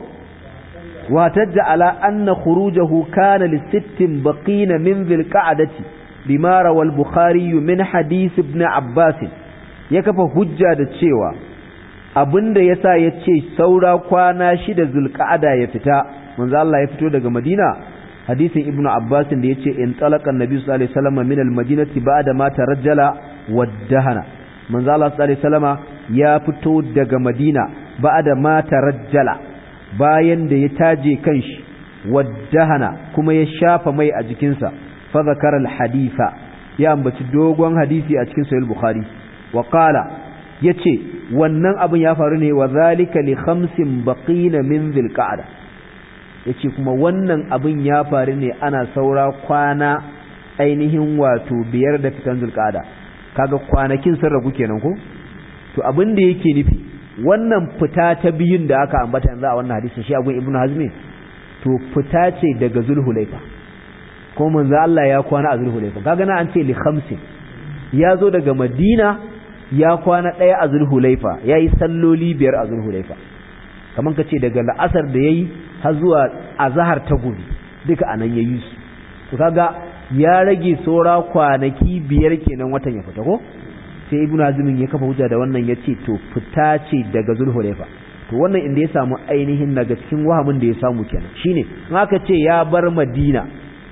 wahtajja ala anna khurujahu kana li sittin baqina min dhil qa'dati bima rawa al-bukhari min hadith ibn abbas ya kafa hujja da cewa abinda yasa yace saura kwana shida zulqa'ada ya fita manzo Allah ya fito daga Madina hadisin Ibn Abbas da yace in talaqa annabi sallallahu alaihi wasallam min al-madinati ba'da ma tarajjala waddahana manzo Allah sallallahu alaihi wasallama ya fito daga Madina ba'da ma tarajjala bayan da ya taje kanshi waddahana kuma ya shafa mai a jikinsa fa zakara al-haditha ya ambaci dogon hadisi a cikin sahih bukhari wa qala yace wannan abin ya faru ne wa zalika li khamsin baqina min dhil qa'da yace kuma wannan abin ya faru ne ana saura kwana ainihin wato biyar da fitan zulqa'da kaga kwanakin sun ragu kenan ko to abin da yake nufi wannan fita ta biyun da aka ambata yanzu a wannan hadisin shi agun ibnu hazmi to fita ce daga zulhulaifa ko manzo Allah ya kwana a zulhulaifa kaga na an ce li khamsin ya zo daga madina ya kwana ɗaya a zulhulaifa ya yi salloli biyar a zulhulaifa kamar ka ce daga la'asar da ya yi har zuwa azahar ta gobe duka a nan ya yi su to kaga ya rage saura kwanaki biyar kenan watan ya fita ko sai ibnu azumin ya kafa hujja da wannan ya ce to fita ce daga zulhulaifa to wannan inda ya samu ainihin daga cikin wahamin da ya samu kenan shine in aka ce ya bar madina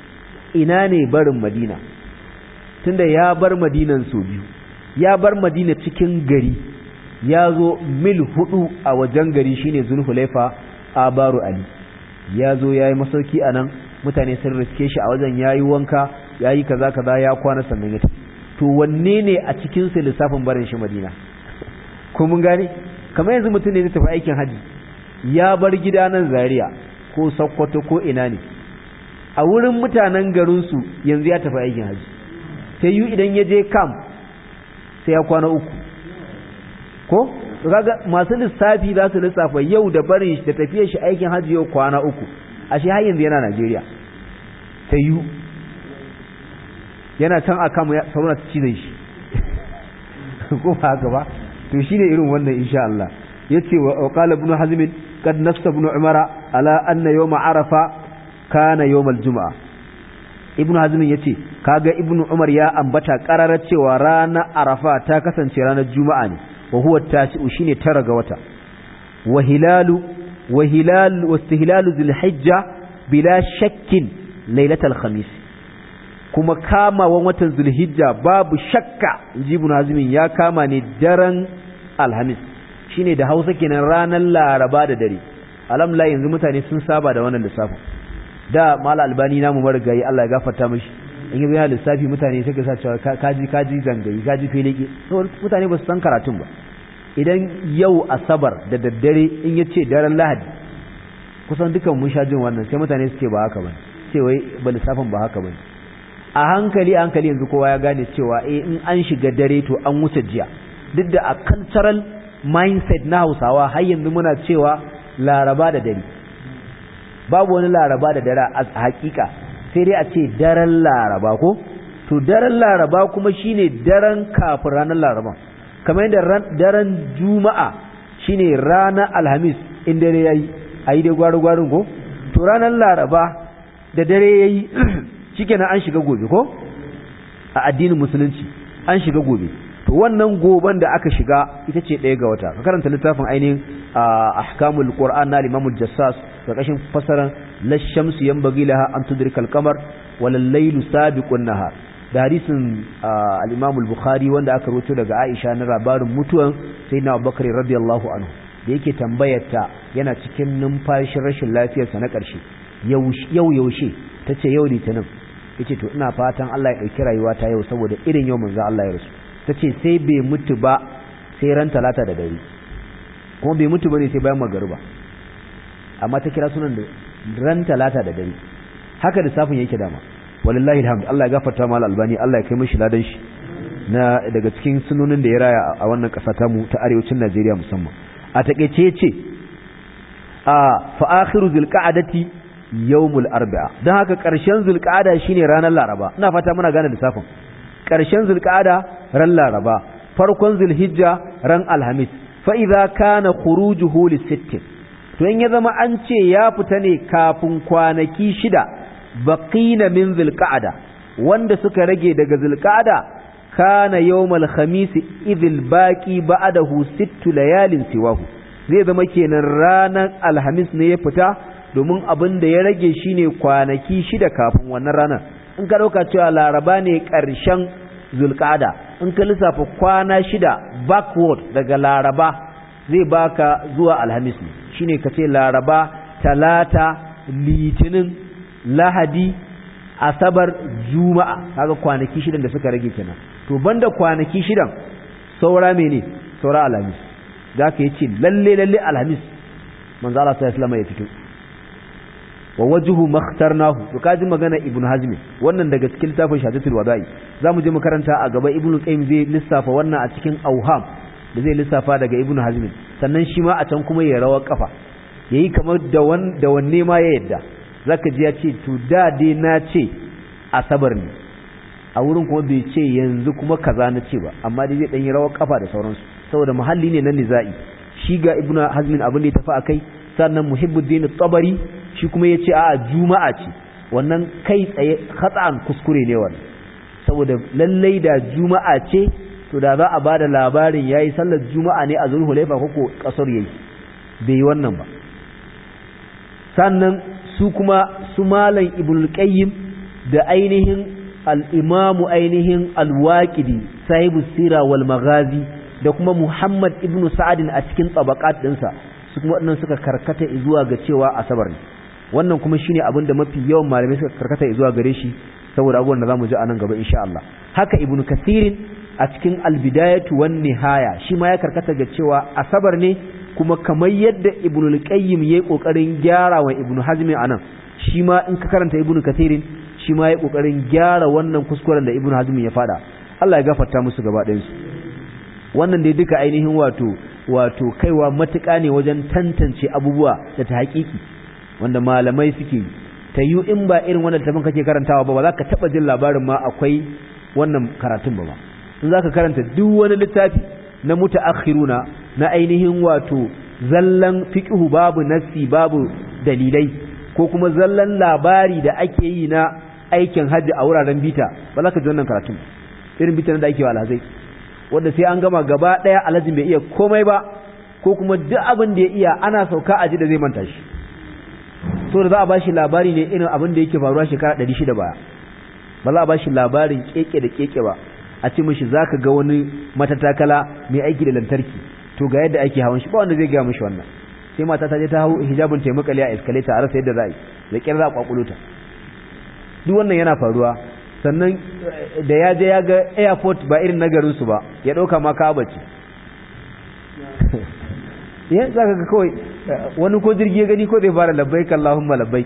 ina ne barin madina tunda ya bar madinan so biyu ya bar madina cikin gari ya zo mil hudu a wajen gari shine zulhulaifa a baro ali ya zo ya yi masauki a nan mutane sun riske shi a wajen ya yi wanka ya yi kaza kaza ya kwana sannan ya to wanne ne a cikin su lissafin barin shi madina ko mun gane kamar yanzu mutum ne zai tafi aikin haji ya bar gida nan zaria ko sokoto ko ina ne a wurin mutanen garinsu yanzu ya tafi aikin haji sai yi idan ya je camp sai ya kwana uku ko to kaga masu lissafi za su lissafa yau da barin shi da tafiyar shi aikin hajji yau kwana uku ashe har yanzu yana Najeriya ta yi yana can a kama sauna ta cizon shi ko ba haka ba to shine irin wannan insha Allah yace wa qala ibn hazm kad nafsa ibn umara ala anna yawm arafa kana yawm al-jum'a ibn hazm yace kaga ibn umar ya ambata qararar cewa ranar arafa ta kasance ranar juma'a ne wa huwa tasi'u shine tara ga wata wa hilalu wa hilal wa istihlalu dhil bila shakkin lailatul khamis kuma kamawan watan zulhijja babu shakka inji ibn hazmin ya kama ne daren alhamis shine da hausa kenan ranar laraba da dare alhamdulillah yanzu mutane sun saba da wannan lissafin da mala albani namu marigayi Allah ya gafarta mishi in yi yana lissafi mutane sai ka sa cewa kaji kaji zangayi kaji feleke mutane ba su san karatun ba idan yau asabar da daddare in ya ce daren lahadi kusan dukan mun sha jin wannan sai mutane su ce ba haka ba ce wai ba lissafin ba haka ba a hankali a hankali yanzu kowa ya gane cewa eh in an shiga dare to an wuce jiya duk da a cultural mindset na hausawa har yanzu muna cewa laraba da dare babu wani laraba da dare a hakika sai dai a ce daren laraba ko to daren laraba kuma shine daren kafin ranar laraba kamar yadda daren juma'a shine ranar alhamis in dare yayi ayi dai gwaru-gwarin ko to ranar laraba da dare yayi shikenan an shiga gobe ko a addinin musulunci an shiga gobe to wannan goban da aka shiga ita ce ɗaya ga wata ka karanta littafin ainihin ahkamul qur'an na limamul jassas da kashin fasaran lashamsu yanbaghi laha an tudrikal qamar wal laylu sabiqun nahar da hadisin al-imam al-bukhari wanda aka rawaito daga aisha na labarin mutuwan sayyidina abubakar radiyallahu anhu da yake tambayar ta yana cikin numfashin rashin lafiyarsa na ƙarshe yau yaushe tace yau litinin yace to ina fatan Allah ya dauki rayuwa ta yau saboda irin yau manzo Allah ya rasu tace sai bai mutu ba sai ran talata da dare kuma bai mutu bane sai bayan magariba amma ta kira sunan da ran talata da dare haka da safin yake dama wallahi alhamdu Allah ya gafarta mal albani Allah ya kai mishi ladan shi na daga cikin sunonin da ya raya a wannan kasa ta mu ta arewacin Najeriya musamman a takeice yace a fa akhiru zilqa'adati yawmul arba'a dan haka karshen zulqa'ada shine ranar laraba ina fata muna gane lissafin karshen zulqa'ada ran laraba farkon zulhijja ran alhamis fa idza kana khurujuhu lisittin to in ya zama an ce ya fita ne kafin kwanaki shida baqina min zulqa'ada wanda suka rage daga zulqa'ada kana yawmal khamis idhil baqi ba'dahu sittu layalin siwahu zai zama kenan ranar alhamis ne ya fita domin abin da ya rage shine kwanaki shida kafin wannan ranar in ka dauka cewa laraba ne ƙarshen zulqa'ada in ka lissafa kwana shida backward daga laraba zai baka zuwa alhamis ne shine ka ce laraba talata litinin lahadi asabar juma'a kaga kwanaki shidan da suka rage kenan to banda kwanaki shidan saura mene saura alhamis da ka yace lalle lalle alhamis manzo Allah sallallahu alaihi ya fito wa wajhu makhtarnahu to kaji magana ibnu hazmi wannan daga cikin littafin shadatul wada'i zamu je mu karanta a gaba ibnu qayyim zai lissafa wannan a cikin auham da zai lissafa daga ibnu hazmi sannan shi ma a can kuma ya rawa kafa yayi kamar da wan da wanne ma ya yadda zaka ji ya ce to da dai na ce asabar ne a wurin kuma bai ce yanzu kuma kaza na ce ba amma dai zai dan yi rawar kafa da sauransu saboda muhalli ne na nizai shi ga ibnu hazmin abin da ya tafi akai sannan muhibbuddin tabari shi kuma ya ce a juma'a ce wannan kai tsaye khata'an kuskure ne wannan saboda lallai da juma'a ce to da za a bada labarin yayi sallar juma'a ne a zulhulaifa koko kasar yayi bai yi wannan ba sannan su kuma su malam ibnul qayyim da ainihin al-imamu ainihin al-waqidi sahibu sira wal maghazi da kuma muhammad ibnu sa'adin a cikin tabaqat dinsa su kuma waɗannan suka karkata zuwa ga cewa asabar ne wannan kuma shine abin da mafi yawan malamai suka karkata zuwa gare shi saboda abubuwan da zamu ji a nan gaba insha Allah haka ibnu kasirin a cikin albidayatu wan nihaya shi ma ya karkata ga cewa asabar ne kuma kamar yadda ibnu al-qayyim yayi kokarin gyara wa ibnu hazmi anan shi ma in ka karanta ibnu kasirin shi ma yayi kokarin gyara wannan kuskuren da ibnu hazmi ya fada Allah ya gafarta musu gaba ɗayan su wannan dai duka ainihin wato wato kaiwa matuƙa ne wajen tantance abubuwa da ta haƙiƙi wanda malamai suke ta yi in ba irin wannan tafin kake karantawa ba ba za ka taɓa jin labarin ma akwai wannan karatun ba ba in za ka karanta duk wani littafi na mutaakhiruna na ainihin wato zallan fiqhu babu nassi babu dalilai ko kuma zallan labari da ake yi na aikin hajji a wuraren bita ba za ka ji wannan karatun irin bita da ake wa alhazai wanda sai an gama gaba ɗaya alhajin bai iya komai ba ko kuma duk abin da ya iya ana sauka a ji da zai manta shi so da za a ba shi labari ne irin abin da yake faruwa shekara ɗari shida baya ba za a ba shi labarin keke da keke ba a ce mishi za ka ga wani matatakala mai aiki da lantarki to ga yadda ake hawan shi ba wanda zai gaya mishi wannan sai mata ta je ta hau hijabin taimakali a escalator a rasa yadda za a yi da kyar za a kwakulo ta duk wannan yana faruwa sannan da ya je ya ga airport ba irin nagarinsu ba ya ɗauka ma ka bace ya za ka ga kawai wani ko jirgi ya gani ko zai fara labbai kallahumma labbai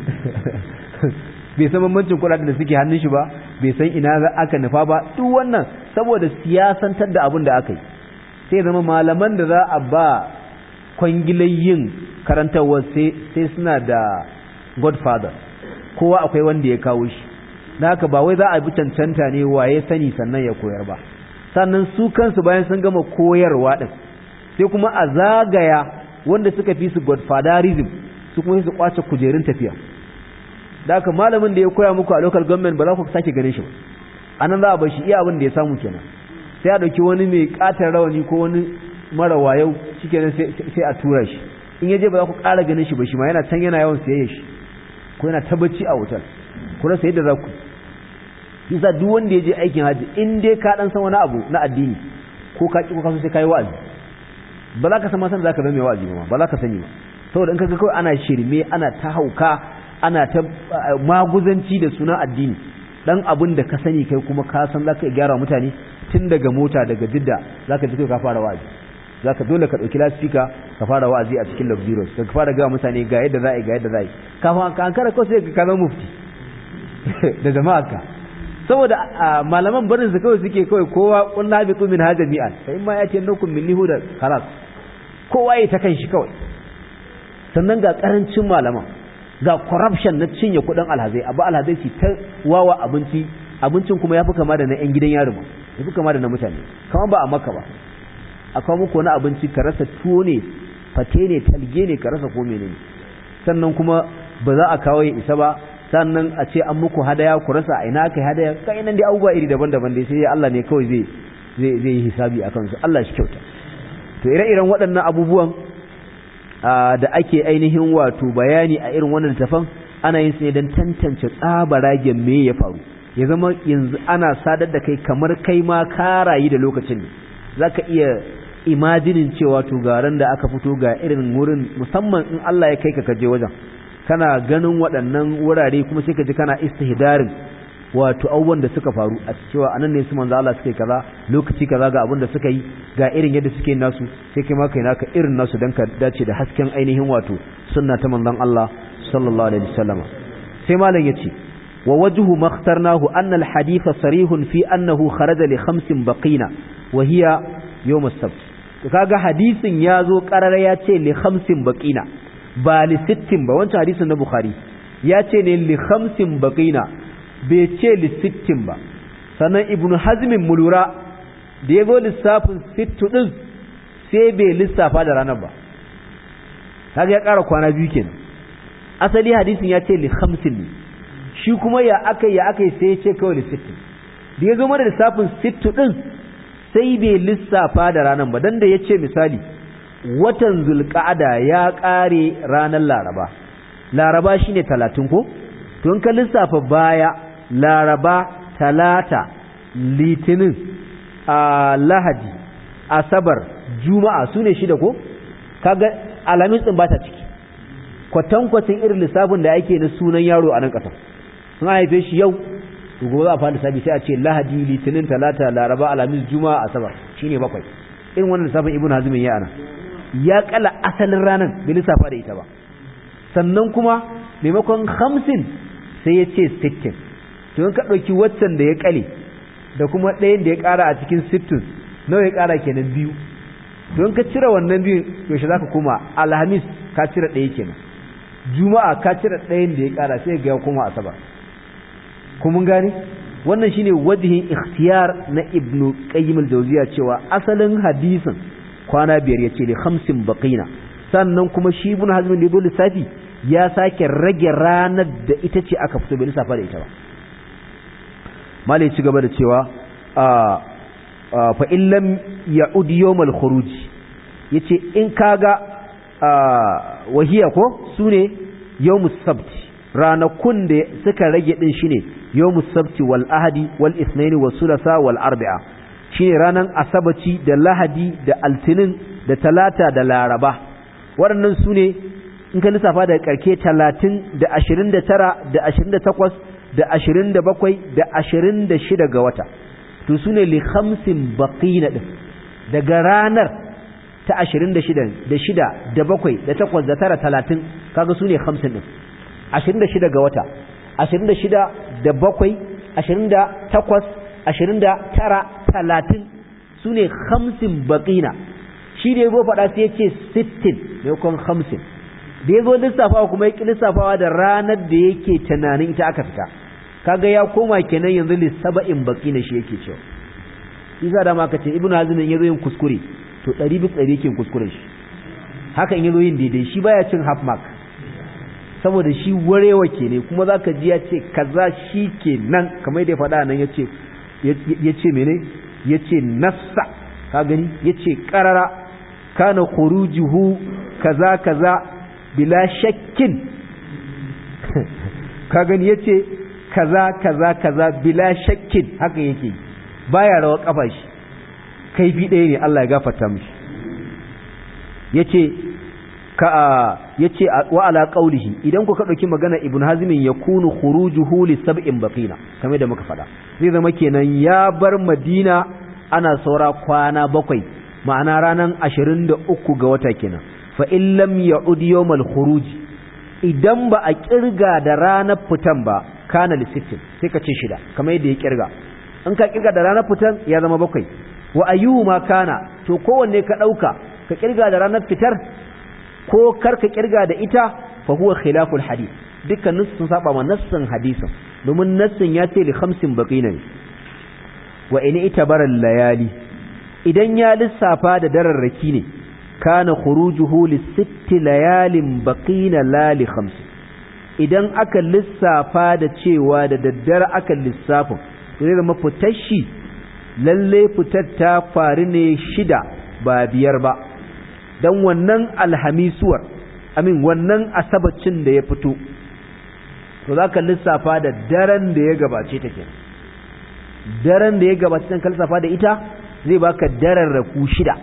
bai san bambancin kuɗaɗen da suke hannun shi ba bai san ina aka nufa ba duk wannan saboda siyasantar da abin da aka yi sai zama malaman da za a ba kwangilayin karantarwa sai suna da godfather kowa akwai wanda ya kawo shi da haka ba wai za a bi cancanta ne waye sani sannan ya koyar ba sannan su kansu bayan sun gama koyarwa din sai kuma a zagaya wanda suka fi su godfatherism su kuma su kwace kujerun tafiya da haka malamin da ya koya muku a local government ba za ku sake ganin shi ba anan za a bar shi iya abin da ya samu kenan sai a dauki wani mai katar rawani ko wani mara wayau shikenan sai a tura shi in yaje ba za ku ƙara ganin shi ba shi ma yana can yana yawan sayayya shi ko yana tabbaci a wutar ku rasa yadda za ku yasa duk wanda ya je aikin haji in dai ka dan san wani abu na addini ko ka ki ko ka so sai kai wa'azi ba za ka san ma san za ka zama mai wa'azi ba ba za ka sani ba saboda in ka ga kawai ana shirme ana ta hauka ana ta maguzanci da sunan addini dan abin da ka sani kai kuma ka san za ka gyara mutane tun daga mota daga jidda za ka ji kai ka fara wa'azi za ka dole ka ɗauki lasfika ka fara wa'azi a cikin luxurious ka fara gawa mutane ga yadda za a yi ga yadda za a yi kafin ka ankara ko sai ka zama mufti da jama'a ka saboda malaman barin su kawai suke kawai kowa kullu habitu min hada mi'an fa imma yati annakum min lihuda khalas kowa ya ta kan shi kawai sannan ga karancin malaman ga corruption na cinye kudin alhazai abu alhazai su ta wawa abinci abincin kuma yafi kama da na yan gidan yaro yafi kama da na mutane kamar ba a maka ba akwai muku wani abinci ka rasa tuwo ne fate ne talge ne ka rasa ko menene sannan kuma ba za a kawo ya isa ba sannan a ce an muku hadaya ku rasa a ina aka yi hadaya kai nan dai abubuwa iri daban-daban dai sai Allah ne kawai zai zai zai yi hisabi a kansu Allah shi kyauta to ire-iren waɗannan abubuwan da ake ainihin wato bayani a irin wannan tafan ana yin su ne don tantance tsabaragen me ya faru ya zama yanzu ana sadar da kai kamar kai ma ka rayu da lokacin ne zaka iya imajinin cewa to garan da aka fito ga irin wurin musamman in Allah ya kai ka kaje wajen kana ganin waɗannan wurare kuma sai ka ji kana istihdarin wato abubuwan da suka faru a cewa anan ne su manzo Allah suka yi kaza lokaci kaza ga abin da suka yi ga irin yadda suke nasu sai kai ma kai naka irin nasu dan ka dace da hasken ainihin wato sunna ta manzon Allah sallallahu alaihi wasallam sai malam yace wa wajhu makhtarnahu anna al hadith sarihun fi annahu kharaja li khamsin baqina wa hiya yawm as-sabt kaga hadisin yazo qarara ya ce li khamsin baqina ba li sittin ba wancan hadisin na bukhari ya ce ne li khamsin baqina bai ce li sittin ba sannan ibnu hazmin mulura da ya zo lissafin sittu din sai bai lissafa da ranar ba kaga ya ƙara kwana biyu kenan asali hadisin ya ce li khamsin ne shi kuma ya aka ya aka sai ya ce kawai li sittin da ya zo mana lissafin sittu din sai bai lissafa da ranar ba dan da ya ce misali watan zulqa'ada ya ƙare ranar laraba laraba shine talatin ko to in ka lissafa baya laraba talata litinin a lahadi asabar juma'a su ne shida ko kaga alamin din ba ta ciki kwatankwacin irin lissafin da ake na sunan yaro a nan ƙasar sun haife shi yau to gobe za a fara lissafi sai a ce lahadi litinin talata laraba alamis juma'a asabar shine bakwai irin wannan lissafin ibnu hazmin ya ana ya kala asalin ranar bai lissafa da ita ba sannan kuma maimakon hamsin sai ya ce sittin to in ka ɗauki waccan da ya kale da kuma ɗayan da ya ƙara a cikin sittin nawa ya ƙara kenan biyu don ka cire wannan biyu yaushe za ka koma alhamis ka cire ɗaya kenan juma'a ka cire ɗayan da ya ƙara sai ga ya koma asabar kuma gane wannan shine wajihin ikhtiyar na ibnu qayyim al-jawziya cewa asalin hadisin kwana biyar yace li khamsin baqina sannan kuma shi ibn hazm da lissafi ya sake rage ranar da ita ce aka fito bai lissafa da ita ba malai ci gaba da cewa fa in lam ya'ud yawm al-khuruj yace in kaga wahiya ko sune yawm as-sabt ranakun da suka rage din shine yawmus sabti wal ahadi wal ithnaini was sulasa wal arba'a shine ranan asabaci da lahadi da altinin da talata da laraba waɗannan su ne in ka lissafa daga karke 30 da 29 da 28 da 27 da 26 ga wata to su ne li khamsin baqina din daga ranar ta 26 da 6 da 7 da 8 da 9 30 kaga su ne 50 din 26 ga wata ashirin da shida da bakwai ashirin da takwas ashirin da tara talatin su ne hamsin baƙina shi da ya zo faɗa sai ya ce sittin maimakon hamsin da ya zo lissafawa kuma ya ƙi lissafawa da ranar da yake tunanin ita aka fita kaga ya koma kenan yanzu lissaba'in baƙina shi yake cewa isa da ma ka ce ibnu hazimin ya zo yin kuskure to ɗari bis ɗari yake kuskuren shi haka in ya zo yin daidai shi baya cin half mark saboda shi warewa ke ne kuma za ka ji ya ce kaza shi ke nan kamar da ya faɗa nan ya ce mene ya ce nassa ka gani ya ce ƙarara kana khurujuhu kaza kaza bila shakkin ka gani ya ce kaza kaza kaza bila shakkin haka yake baya rawa kafa shi kaifi ɗaya ne Allah ya gafarta mishi ya ce ka yace wa ala qaulihi idan ku ka dauki magana ibn hazmin yakunu khurujuhu li sab'in baqina kamar da muka fada zai zama kenan ya bar madina ana saura kwana bakwai ma'ana ranan 23 ga wata kenan fa in lam ya'ud yawmal khuruj idan ba a kirga da ranar fitan ba kana li sittin sai ka ce shida kamar yadda ya kirga in ka kirga da ranar fitan ya zama bakwai wa ayyuhuma kana to kowanne ka dauka ka kirga da ranar fitar ko karka kirga da ita fa huwa khilaful hadith dukkanin sun saba ma nassin hadisin domin nassin ya ce li khamsin baqina ne wa in itabara layali idan ya lissafa da dararraki ne kana khurujuhu li sitti layalin baqina la li khamsin idan aka lissafa da cewa da daddare aka lissafin zai zama fitar shi lalle fitar ta faru ne shida ba biyar ba don wannan alhamisuwar amin wannan asabacin da ya fito to za ka lissafa da daren da ya gabace ta ke daren da ya gabace ta lissafa da ita zai baka daren raku shida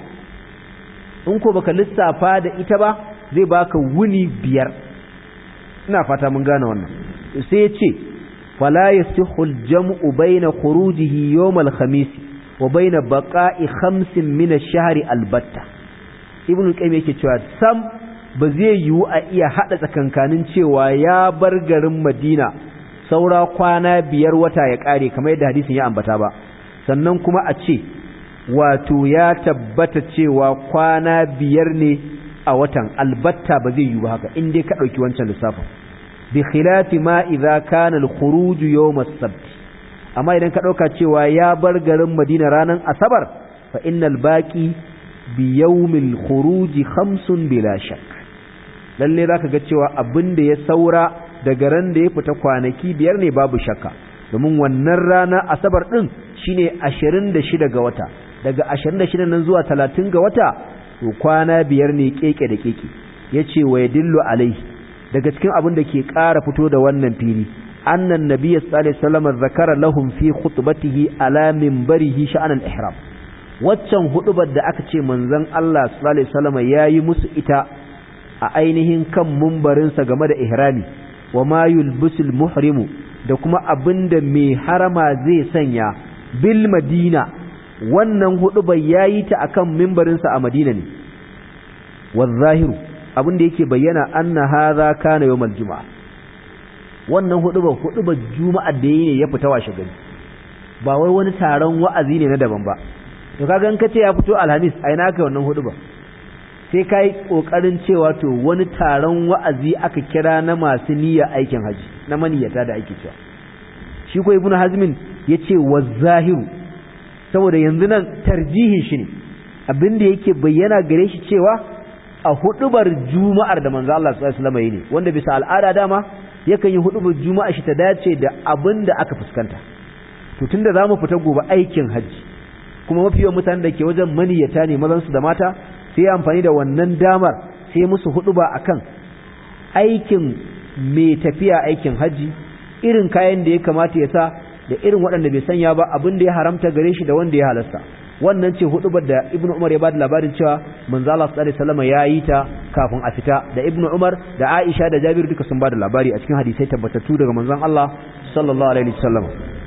in ko baka lissafa da ita ba zai baka wuni biyar ina fata mun gane wannan sai ya ce fala yasihu al-jam'u bayna khurujihi yawm al-khamis wa bayna baqa'i khamsin min ash-shahri albatta ibn qayyim yake cewa sam ba zai yiwu a iya hada tsakankanin cewa ya bar garin Madina saura kwana biyar wata ya kare kamar yadda hadisin ya ambata ba sannan kuma a ce wato ya tabbata cewa kwana biyar ne a watan albatta ba zai yiwu ba haka in dai ka dauki wancan lissafin bi khilafi ma idza kana al-khuruj yawm as-sabt amma idan ka dauka cewa ya bar garin Madina ranan asabar fa innal baqi bi yawmil khuruji khamsun bila shak lalle zaka ga cewa abin da ya saura daga ran da ya fita kwanaki biyar ne babu shakka domin wannan rana asabar din shine 26 ga wata daga 26 nan zuwa 30 ga wata to kwana biyar ne keke da keke yace wa yadillu alai daga cikin abin da ke ƙara fito da wannan fili annan nabiyyu sallallahu alaihi wasallam zakara lahum fi khutbatihi ala minbarihi sha'an al-ihram waccan hudubar da aka ce manzon Allah sallallahu alaihi wasallam yayi musu ita a ainihin kan mumbarinsa game da ihrami wa ma yulbisul muhrimu da kuma abinda mai harama zai sanya bil madina wannan hudubar yayi ta akan mimbarinsa a Madina ne wazahiru abinda yake bayyana anna hadha kana yawmal juma'a wannan hudubar hudubar juma'a da yayi ne ya fita washe gari ba wai wani taron wa'azi ne na daban ba to kaga in kace ya fito alhamis a ina kai wannan hudu ba sai kai kokarin cewa to wani taron wa'azi aka kira na masu niyya aikin haji na maniyata da ake cewa shi ko ibnu hazmin yace wazahiru saboda yanzu nan tarjihin shi ne abinda yake bayyana gare shi cewa a hudubar juma'ar da manzo Allah sallallahu alaihi wasallam ne wanda bisa al'ada dama yakan yi hudubar juma'a shi ta dace da abinda aka fuskanta to tunda zamu fita gobe aikin haji kuma mafi yawan mutanen da ke wajen maniyata ne mazan su da mata sai amfani da wannan damar sai musu huduba akan aikin mai tafiya aikin haji irin kayan da ya kamata ya sa da irin waɗanda bai sanya ba abin da ya haramta gare shi da wanda ya halasta wannan ce hudubar da ibnu umar ya bada labarin cewa manzo Allah sallallahu alaihi wasallam ya yi ta kafin a fita da ibnu umar da aisha da jabir duka sun bada labari a cikin hadisai tabbatattu daga manzon Allah sallallahu alaihi wasallam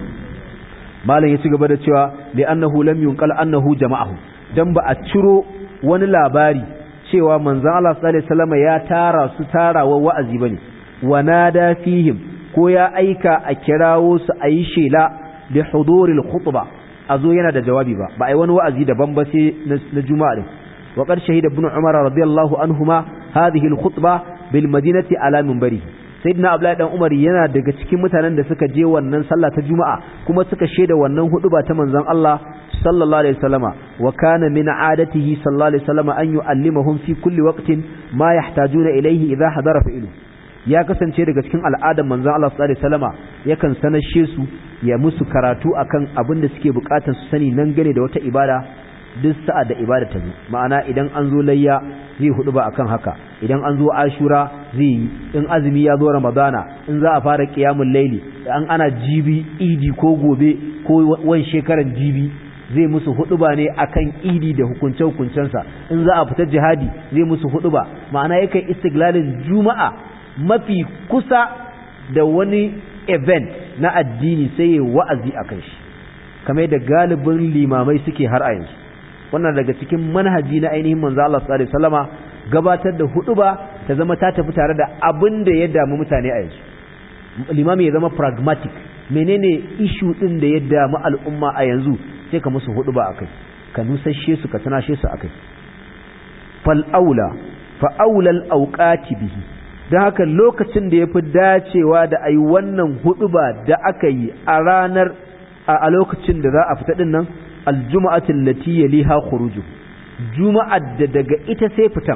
malam ya ci gaba da cewa li annahu lam yunqal annahu jama'ahu dan ba a ciro wani labari cewa manzon Allah sallallahu alaihi wasallam ya tara su tarawa wa'azi bane wa nada fihim ko ya aika a kirawo su a yi shela da huduril khutba a zo yana da jawabi ba ba a yi wani wa'azi daban ba sai na juma'a din wa qad shahida ibn umar radiyallahu anhuma hadhihi al khutba bil madinati ala minbari sayyidina abdullahi dan umar yana daga cikin mutanen da suka je wannan sallah ta juma'a kuma suka shaida wannan huduba ta manzon Allah sallallahu alaihi wasallama wa kana min adatihi sallallahu alaihi wasallama an yu'allimahum fi kulli waqtin ma yahtajuna ilayhi idha hadara fa'ilu ya kasance daga cikin al'adar manzon Allah sallallahu alaihi wasallama yakan sanashe su ya musu karatu akan abin da suke bukatar su sani nan gane da wata ibada duk sa'ad da ibada ta zo ma'ana idan an zo layya zai hudu ba akan haka idan an zo ashura zai yi in azumi ya zo ramadana in za a fara qiyamul laili an ana jibi idi ko gobe ko wan shekaran jibi zai musu huduba ne akan idi da hukunce hukuncensa in za a fita jihadi zai musu huduba ma'ana yakan istiglalin juma'a mafi kusa da wani event na addini sai ya wa'azi a kan shi kamar da galibin limamai suke har a yanzu wannan daga cikin manhaji na ainihin manzo Allah sallallahu alaihi wasallama gabatar da huduba ta zama ta tafi tare da abin da ya damu mutane a yanzu limami ya zama pragmatic menene issue din da ya damu al'umma a yanzu sai ka musu huduba akai ka nusashe su ka tunashe su akai fal aula fa aula al awqati bihi don haka lokacin da ya fi dacewa da a yi wannan huduba da aka yi a ranar a lokacin da za a fita ɗin nan aljuma'atin lati yaliha khuruju juma'ar da daga ita sai fitan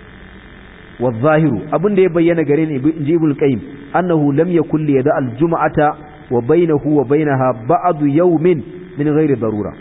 wa zahiru abin da ya bayyana gare ni in ji ibn qayyim annahu lam yakul li yada aljuma'ata wa bainahu wa bainaha ba'du yawmin min ghairi darura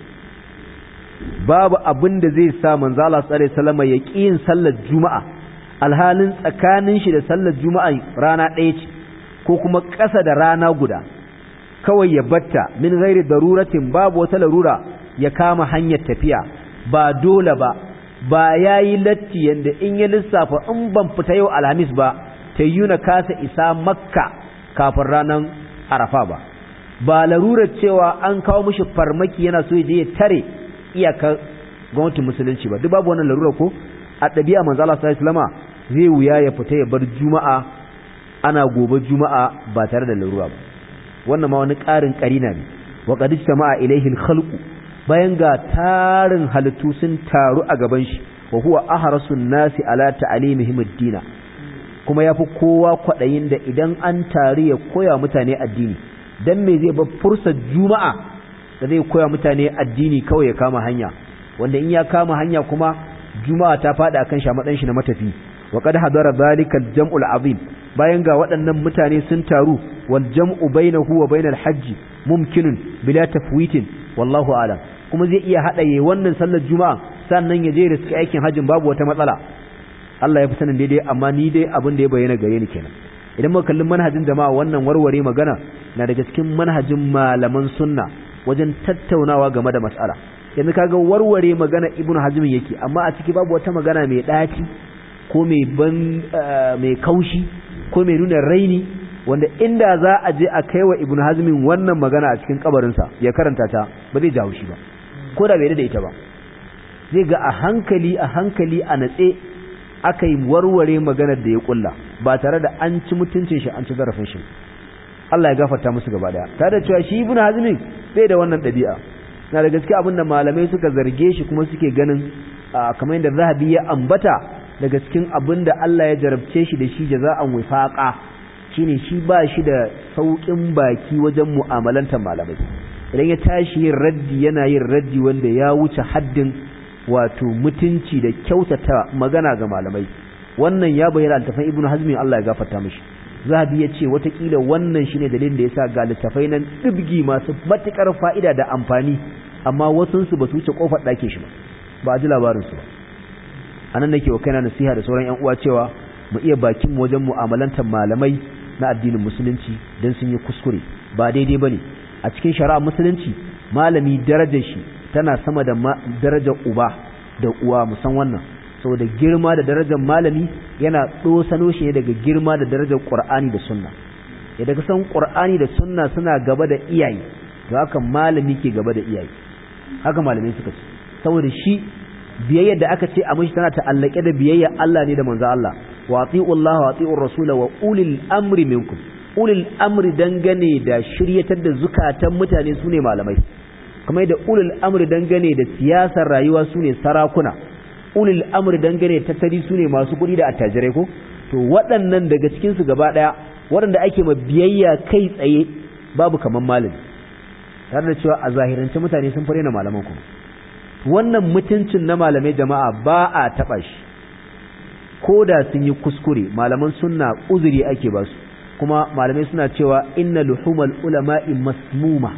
babu abin da zai sa manzo Allah sallallahu alaihi wasallam ya ƙi yin sallar juma'a alhalin tsakanin shi da sallar juma'a rana ɗaya ce ko kuma ƙasa da rana guda kawai ya batta min gairi daruratin babu wata larura ya kama hanyar tafiya ba dole ba ba ya yi latti yadda in ya lissafa in ban fita yau alhamis ba ta yi na kasa isa makka kafin ranar arafa ba ba larurar cewa an kawo mishi farmaki yana so ya je ya tare iyakar gwamnatin musulunci ba duk babu wannan larurar ko a ɗabi'a manzo Allah sallallahu alaihi wasallama zai wuya ya fita ya bar juma'a ana gobe juma'a ba tare da larura ba wannan ma wani ƙarin ƙarina ne wa qad istama'a ilayhi al-khalqu bayan ga tarin halittu sun taru a gaban shi wa huwa ahrasun nasi ala ta'limihim ad-din kuma yafi kowa kwadayin da idan an tari ya koya mutane addini dan me zai bar fursar juma'a da zai koya mutane addini kawai ya kama hanya wanda in ya kama hanya kuma juma'a ta fada akan shamadan shi na matafi wa qad hadara zalika al-jam'u al-azim bayan ga waɗannan mutane sun taru wal jam'u bainahu wa bainal hajj mumkinun bila tafwitin wallahu a'lam kuma zai iya hada yayin wannan sallar juma'a sannan ya je da suke aikin hajjin babu wata matsala Allah ya fi sanin daidai amma ni dai abin da ya bayyana gare ni kenan idan muka kalli manhajin jama'a wannan warware magana na daga cikin manhajin malaman sunna wajen tattaunawa game da mas'ala yanzu kaga warware magana ibnu hazm yake amma a ciki babu wata magana mai daci ko mai ban mai kaushi ko mai nuna raini wanda inda za a je a kai wa ibnu hazmin wannan magana a cikin kabarinsa ya karanta ta ba zai jawo shi ba ko da bai da ita ba zai ga a hankali a hankali a natse aka yi warware maganar da ya kulla ba tare da an ci mutuncin shi an ci zarafin shi Allah ya gafarta musu gaba daya tare da cewa shi ibnu hazmin bai da wannan dabi'a na da gaske abin da malamai suka zarge shi kuma suke ganin kamar yadda zahabi ya ambata daga cikin abin da Allah ya jarabce shi da shi jaza'an wifaqa shine shi ba shi da saukin baki wajen mu'amalantar malamai idan ya tashi yin raddi yana yin raddi wanda ya wuce haddin wato mutunci da kyautata magana ga malamai wannan ya bayyana altafan ibnu hazmi Allah ya gafarta mishi zahabi ya ce watakila wannan shine dalilin da yasa ga littafai nan dibgi masu matukar fa'ida da amfani amma wasunsu ba su wuce kofar ɗake shi ba ba a ji labarinsu ba a nan nake wa kaina nasiha da sauran 'yan uwa cewa mu iya bakin mu wajen mu'amalantar malamai na addinin musulunci don sun yi kuskure ba daidai ba ne a cikin shari'a musulunci malami darajar shi tana sama da darajar uba da uwa musan wannan saboda girma da darajar malami yana ɗosano shi ne daga girma da darajar ƙur'ani da sunna idan ka san ƙur'ani da sunna suna gaba da iyaye to haka malami ke gaba da iyaye haka malamai suka ce saboda shi biyayyar da aka ce a mishi tana ta'allake da biyayya Allah ne da manzo Allah wa ati'u Allah wa ati'u rasula wa ulil amri minkum ulil amri dangane da shiryatar da zukatan mutane sune malamai kamar da ulil amri dangane da siyasar rayuwa sune sarakuna ulil amri dangane da tattali sune masu kuɗi da attajirai ko to waɗannan daga cikin su gaba ɗaya waɗanda ake ma biyayya kai tsaye babu kaman malami tare da cewa a zahirance mutane sun fare na malaman kuma wannan mutuncin na malamai jama'a ba a taɓa shi ko da sun yi kuskure malaman sunna uzuri ake ba su kuma malamai suna cewa inna luhumal ulama'i masmuma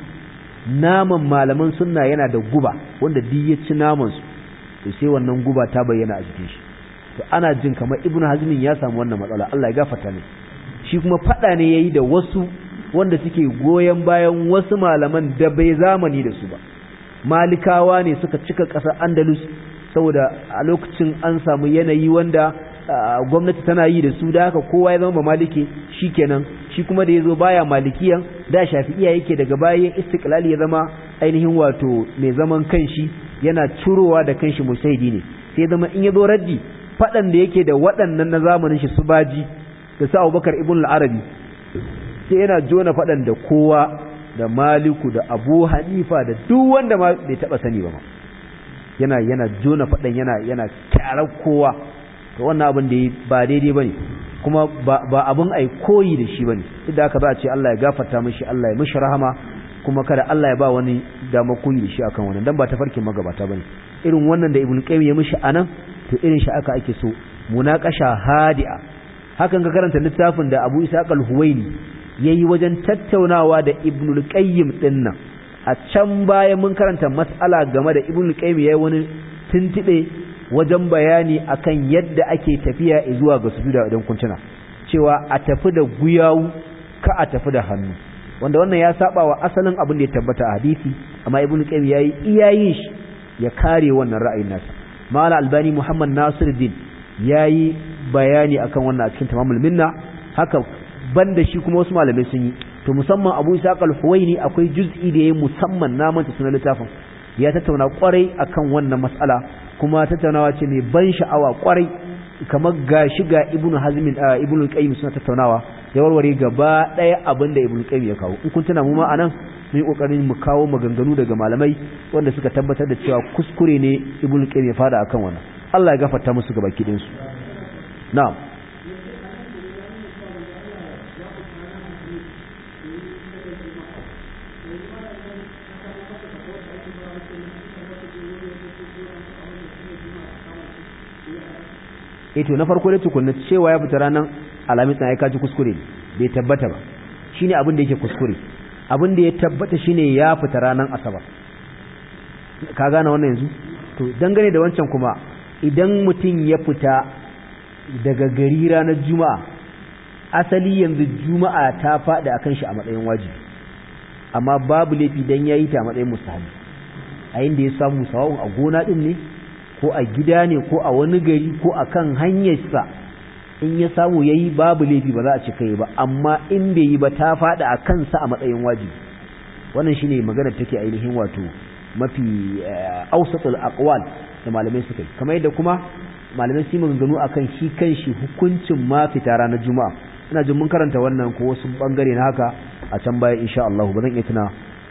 naman malaman sunna yana da guba wanda duk ya ci naman su to sai wannan guba ta bayyana a jikin shi to ana jin kamar ibnu hazmin ya samu wannan matsala Allah ya gafarta ne shi kuma fada ne yayi da wasu wanda suke goyen bayan wasu malaman da bai zamani da su ba malikawa ne suka cika ƙasar andalus saboda a lokacin an samu yanayi wanda gwamnati tana yi da su da haka kowa ya zama maliki kenan shi kuma da ya zo baya malikiyan da shafi'iya yake daga baya istiklali ya zama ainihin wato mai zaman kanshi yana curowa da kanshi musaidi ne sai zama in ya zo raddi faɗan da yake da waɗannan na zamanin shi su baji da su abubakar ibn al-arabi sai yana jona faɗan da kowa da maliku da abu hanifa da duk wanda ma bai taba sani ba yana yana jona faɗan yana yana kyarar kowa to wannan abin da ba daidai bane kuma ba ba abin ai koyi da shi bane duk da haka za a ce Allah ya gafarta mishi Allah ya mishi rahama kuma kada Allah ya ba wani dama koyi da shi akan wannan dan ba tafarkin magabata bane irin wannan da ibn qayyim ya mishi anan to irin shi aka ake so munaqasha hadi'a hakan ka karanta littafin da Abu Isa al-Huwaini yayi wajen tattaunawa da Ibnul Qayyim dinnan a can baya mun karanta mas'ala game da Ibnul Qayyim yayi wani tuntube wajen bayani akan yadda ake tafiya zuwa ga sujuda idan kun tuna cewa a tafi da guyawu ka a tafi da hannu wanda wannan ya saba wa asalin abin da ya tabbata a hadisi amma Ibnul Qayyim yayi iyayin shi ya kare wannan ra'ayin nasa Mala Albani Muhammad Nasiruddin yayi bayani akan wannan a cikin tamamul minna haka banda shi kuma wasu malamai sun yi to musamman Abu Isa al-Huwaini akwai juz'i da yayi musamman na manta sunan littafin ya tattauna kwarai akan wannan mas'ala kuma tattaunawa ce mai ban sha'awa kwarai kamar gashi ga Ibn Hazm Ibn Qayyim suna tattaunawa ya warware gaba daya abinda Ibn Qayyim ya kawo in kun tuna mu ma anan mun yi kokarin mu kawo maganganu daga malamai wanda suka tabbatar da cewa kuskure ne Ibn Qayyim ya fada akan wannan Allah ya gafarta musu gaba kidin su na'am eh to na farko da tukunna cewa ya fita ranar alamis na ya kaji kuskure bai tabbata ba shine abin da yake kuskure abin da ya tabbata shine ya fita ranar asabar ka gane wannan yanzu to dangane da wancan kuma idan mutum ya fita daga gari ranar juma'a asali yanzu juma'a ta faɗi akan shi a matsayin wajibi amma babu laifi dan yayi ta a matsayin mustahabi a inda ya samu sawa'un a gona din ne ko a gida ne ko a wani gari ko a kan hanyarsa in ya samu ya yi babu laifi ba za a cika yi ba amma in bai yi ba ta faɗa a kansa a matsayin wajibi wannan shine magana take ainihin wato mafi ausatul aqwal da malamai suka yi kamar yadda kuma malamai su maganganu akan shi kanshi hukuncin ma fita ranar juma'a ina jin mun karanta wannan ko wasu bangare na haka a can baya insha Allah ba zan iya tuna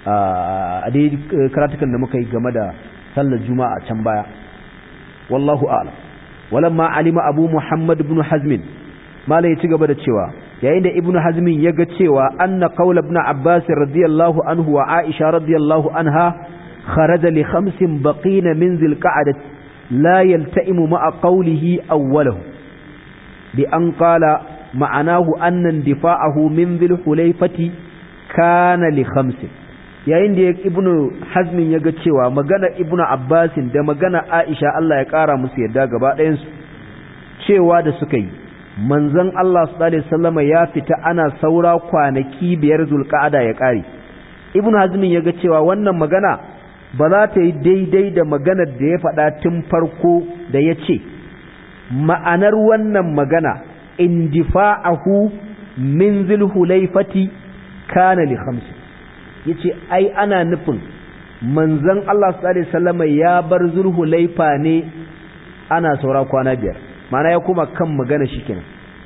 a dai karatukan da muka yi game da sallar juma'a can baya wallahu a'lam walamma alima abu muhammad ibn hazm mala ya ci gaba da cewa yayin da ibn hazm ya ga cewa anna qaul ibn abbas radiyallahu anhu wa aisha radiyallahu anha kharaja li khamsin baqina min zil qa'dah la yalta'imu ma'a qawlihi awwalahu bi an qala ma'anahu anna indifa'ahu min dhil hulayfati kana li khamsin yayin da ibnu hazmin ya ga cewa magana ibnu abbasin da magana aisha Allah ya kara musu yadda gaba ɗayansu cewa da suka yi manzon Allah sallallahu alaihi ya fita ana saura kwanaki biyar zulqa'ada ya kare ibnu hazmin ya ga cewa wannan magana ba za ta yi daidai da maganar da ya faɗa tun farko da ya ce ma'anar wannan magana indifa'ahu min zulhulaifati kana li khamsin yace ai ana nufin manzon Allah sallallahu alaihi wasallam ya bar zulhulaifa ne ana saura kwana biyar mana ya kuma kan magana shikenan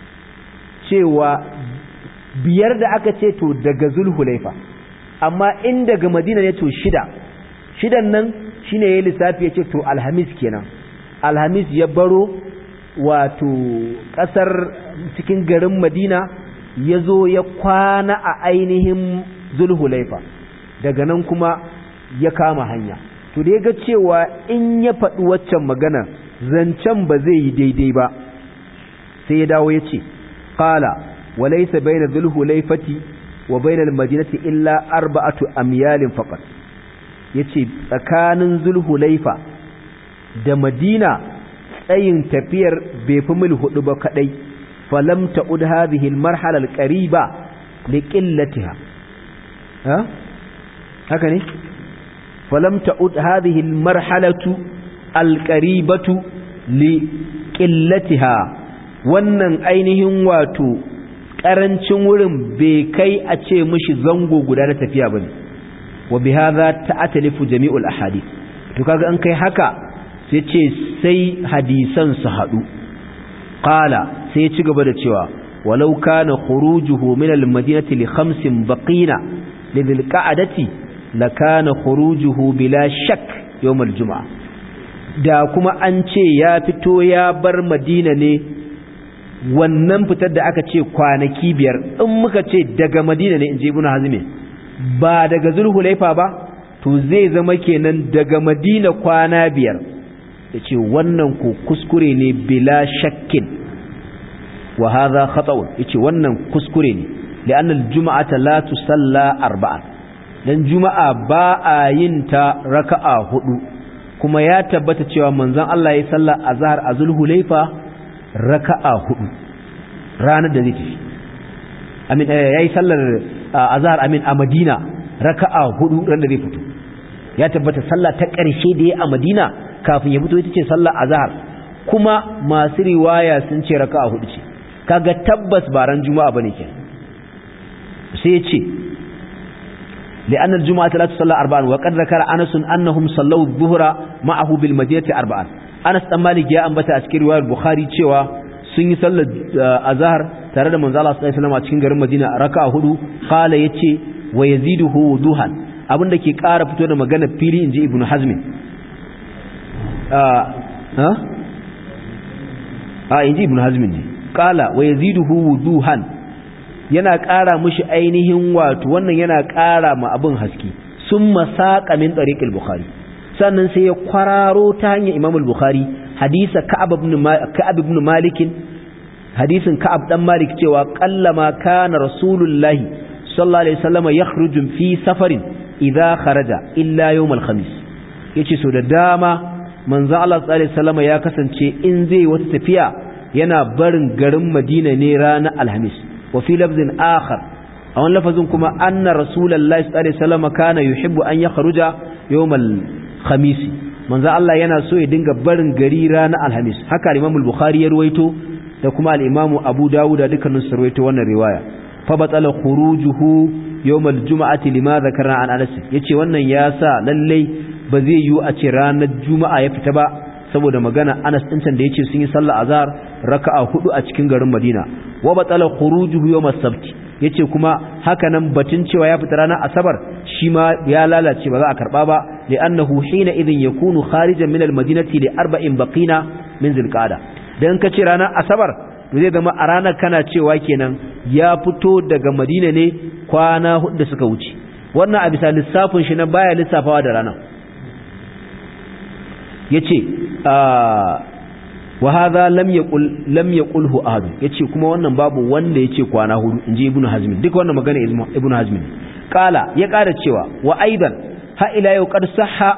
cewa biyar da aka ce to daga zulhulaifa amma in daga madina ne to shida shidan nan shine yayin lissafi yace to alhamis kenan alhamis ya baro wato kasar cikin garin madina ya zo ya kwana a ainihin zulhulaifa daga nan kuma ya kama hanya to da ya ga cewa in ya faɗi waccan magana zancen ba zai yi daidai ba sai ya dawo ya ce ƙala walaisa baina zulhulaifati wa bainal madinati illa arba'atu amyalin faqat yace tsakanin zulhulaifa da madina tsayin tafiyar bai fi mil hudu ba kadai falam ta'ud hadhihi al-marhala al-qariba liqillatiha ha haka ne falam ta'ud hadhihi al-marhalatu al-qaribatu liqillatiha wannan ainihin wato karancin wurin bai kai a ce mishi zango guda na tafiya bane wa bihadha ta'talifu jami'ul ahadith to kaga an kai haka sai ce sai hadisan su hadu qala sai ya ci gaba da cewa walau kana khurujuhu min al-madinati li khamsin baqina lidhil qa'adati lakana khurujuhu bila shak yawm al-jum'a da kuma an ce ya fito ya bar madina ne wannan fitar da aka ce kwanaki biyar in muka ce daga madina ne in je ibn hazmi ba daga zulhulaifa ba to zai zama kenan daga madina kwana biyar yace wannan ko kuskure ne bila shakkin wa hadha khata'un yace wannan kuskure ne li'anna al-jum'ata la tusalla arba'an dan juma'a ba a yin ta raka'a hudu kuma ya tabbata cewa manzon Allah ya salla azhar a zulhulaifa raka'a hudu ranar da zai tafi amin yayi sallar azhar amin a Madina raka'a hudu ran da zai fito ya tabbata sallah ta ƙarshe da ya a Madina kafin ya fito ita ce sallar azhar kuma masu riwaya sun ce raka'a hudu ce kaga tabbas ba ran juma'a bane ke sai ya ce لأن الجمعة لا تصلى أربعا وقد ذكر أنس أنهم صلوا الظهر معه بالمدينة أربعا أنس أمالي جاء أنبتا أسكي رواية البخاري تشوى sun yi sallar azhar tare da manzo Allah sallallahu alaihi wasallam a cikin garin Madina raka'a hudu qala yace wa yaziduhu wuduhan abinda ke ƙara fito da magana fili inji Ibn Hazm ah ha ah inji Ibn Hazm ne qala wa yaziduhu wuduhan yana ƙara mushi ainihin wato wannan yana ƙara ma abin haske summa saqa min tariqil bukhari sannan sai ya kwararo ta hanyar Imam al-Bukhari hadisa Ka'ab ibn Ka'ab ibn Malik hadisin Ka'ab dan Malik cewa qallama kana Rasulullahi sallallahu alaihi wasallam yakhruju fi safarin idza kharaja illa yawm al-khamis yace so da dama manzo Allah sallallahu alaihi wasallam ya kasance in zai wata tafiya yana barin garin Madina ne ranar Alhamis wa fi lafzin akhar a wani lafazin kuma anna Rasulullahi sallallahu alaihi wasallam kana yuhibbu an yakhruja yawm al-khamis manzo Allah yana so ya dinga barin gari ranar Alhamis haka Imam al-Bukhari ya ruwaito da kuma al-Imam Abu Dawud da dukkanin su ruwaito wannan riwaya fa batala khurujuhu yawm al-jum'ati lima dhakarna an Anas yace wannan ya sa lalle ba zai yiwu a ce ranar Juma'a ya fita ba saboda magana Anas din can da yace sun yi sallar azhar raka'a hudu a cikin garin Madina wa batala khurujuhu yawm as-sabt yace kuma haka nan batun cewa ya fita ranar Asabar shi ma ya lalace ba za a karba ba li'annahu hina idhin yakunu kharijan min al-madinati li arba'in baqina min zulqa'da dan kace ranar asabar to zai zama a ranar kana cewa kenan ya fito daga madina ne kwana hudu da suka wuce wannan a bisa lissafin shi na baya lissafawa da ranar yace wa hadha lam yaqul lam yaqulhu ahad yace kuma wannan babu wanda yace kwana hudu inji ibnu hazm duk wannan magana ibnu hazm qala ya ƙara cewa wa aidan ha ila yau qad sahha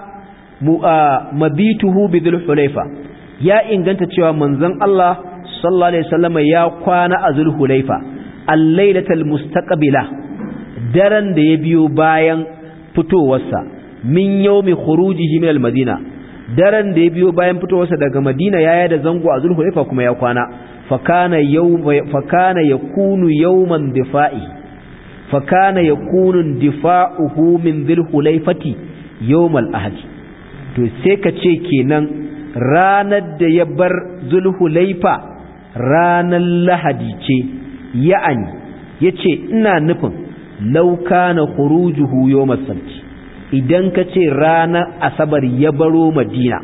mabituhu bi dhul hulaifa ya inganta cewa manzon Allah sallallahu alaihi wasallam ya kwana a dhul hulaifa al-lailatal mustaqbila daren da ya biyo bayan fitowarsa min yawmi khurujihi min al-madina daren da ya biyo bayan fitowarsa daga madina yaya da zango a zulhulaifa kuma ya kwana fakana yawma fakana yakunu yawman difa'i fakana yakunu difa'uhu min zulhulaifati yawmal ahad to sai ka ce kenan ranar da ya bar zulhulaifa ranar lahadi ce ya'ani yace ina nufin law kana khurujuhu yawmas sabt idan ka ce ranar asabar ya baro madina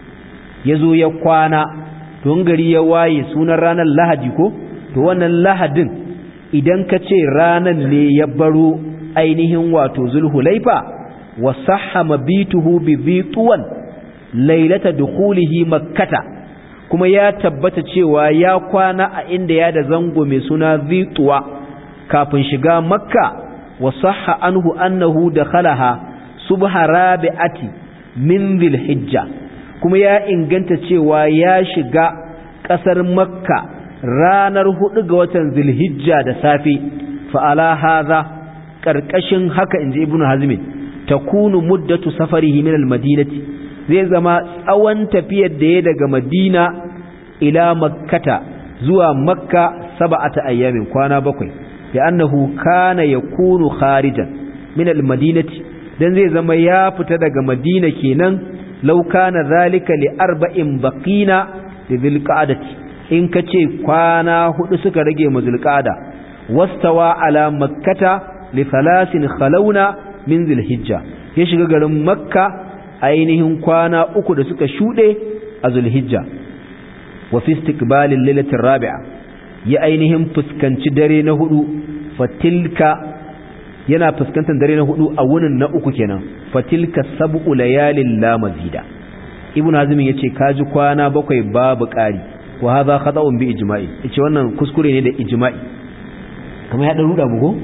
ya zo ya kwana tun gari ya waye sunan ranar lahadi ko to wannan lahadin idan ka ce ranar ne ya baro ainihin wato zulhulaifa wa sahha mabituhu bi dhituwan lailata dukhulihi makkata kuma ya tabbata cewa ya kwana a inda ya da zango mai suna dhituwa kafin shiga makka wa sahha anhu annahu dakhalaha subha rabi'ati min dhilhijja kuma ya inganta cewa ya shiga kasar makka ranar hudu ga watan dhilhijja da safe fa ala hadha karkashin haka inji ibnu hazmin takunu muddatu safarihi min almadinati zai zama tsawon tafiyar da ya daga madina ila makkata zuwa makka sab'ata ayyamin kwana bakwai ya annahu kana yakunu kharijan min almadinati dan zai zama ya fita daga madina kenan law kana zalika li arba'in baqina li dhilqa'dati in kace kwana hudu suka rage mu dhilqa'da wastawa ala makkata li thalathin khalawna min dhilhijja ya shiga garin makka ainihin kwana uku da suka shude a zulhijja wa fi istiqbalil lailatir rabi'a ya ainihin fuskanci dare na hudu fatilka yana fuskantar dare na hudu a wunin na uku kenan fatilka sab'u layalin la mazida ibnu hazm yace kaji kwana bakwai babu ƙari wa hadha khata'un bi ijma'i yace wannan kuskure ne da ijma'i kamar ya dan ruda bugo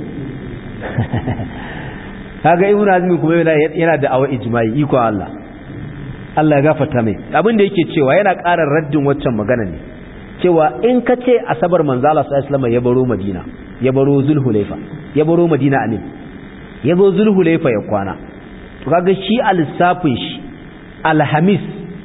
kaga ibnu hazm kuma yana da awa ijma'i iko Allah Allah ya gafarta mai abin da yake cewa yana ƙara raddin waccan magana ne cewa in ka ce asabar manzo Allah sallallahu alaihi wasallam ya baro Madina ya baro Zulhulaifa ya baro Madina amin ya zo Zulhulaifa ya kwana to kaga shi al-lissafin shi alhamis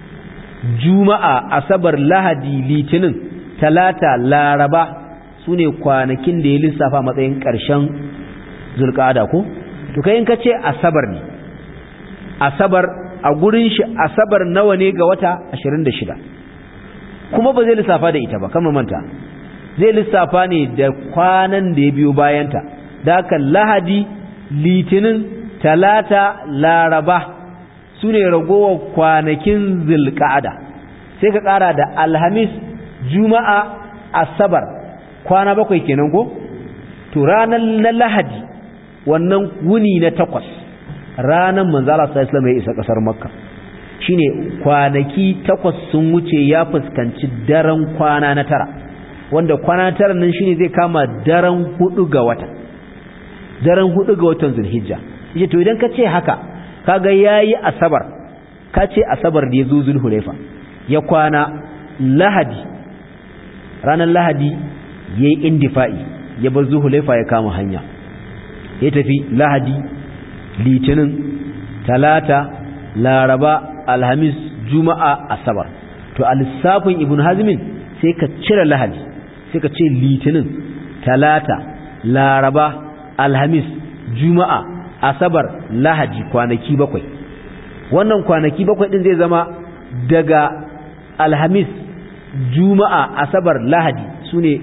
juma'a asabar lahadi litinin talata laraba sune kwanakin da ya lissafa matsayin ƙarshen zulqa'ada ko to kai in ka ce asabar ne asabar a gurin shi asabar nawa ne ga wata 26 kuma ba zai lissafa da ita ba kama manta zai lissafa ne da kwanan da ya biyo bayanta da haka lahadi litinin talata laraba su ne ragowar kwanakin zilka'ada sai ka kara da alhamis juma'a asabar kwana bakwai kenan ko to ranar na lahadi wannan wuni na takwas ranar manzala sa islam ya isa kasar makka shine kwanaki takwas sun wuce ya fuskanci daren kwana na tara wanda kwana na tara nan shine zai kama daren hudu ga wata daren hudu ga watan zulhijja yace to idan ka ce haka kaga yayi asabar ka ce asabar da yazo zulhulaifa ya kwana lahadi ranar lahadi yayi indifa'i ya bar zulhulaifa ya kama hanya ya tafi lahadi litinin talata laraba alhamis juma'a asabar to a lissafin ibn hazmin sai ka cire lahadi sai ka ce litinin talata laraba alhamis juma'a asabar lahadi kwanaki bakwai wannan kwanaki bakwai din zai zama daga alhamis juma'a asabar lahadi su ne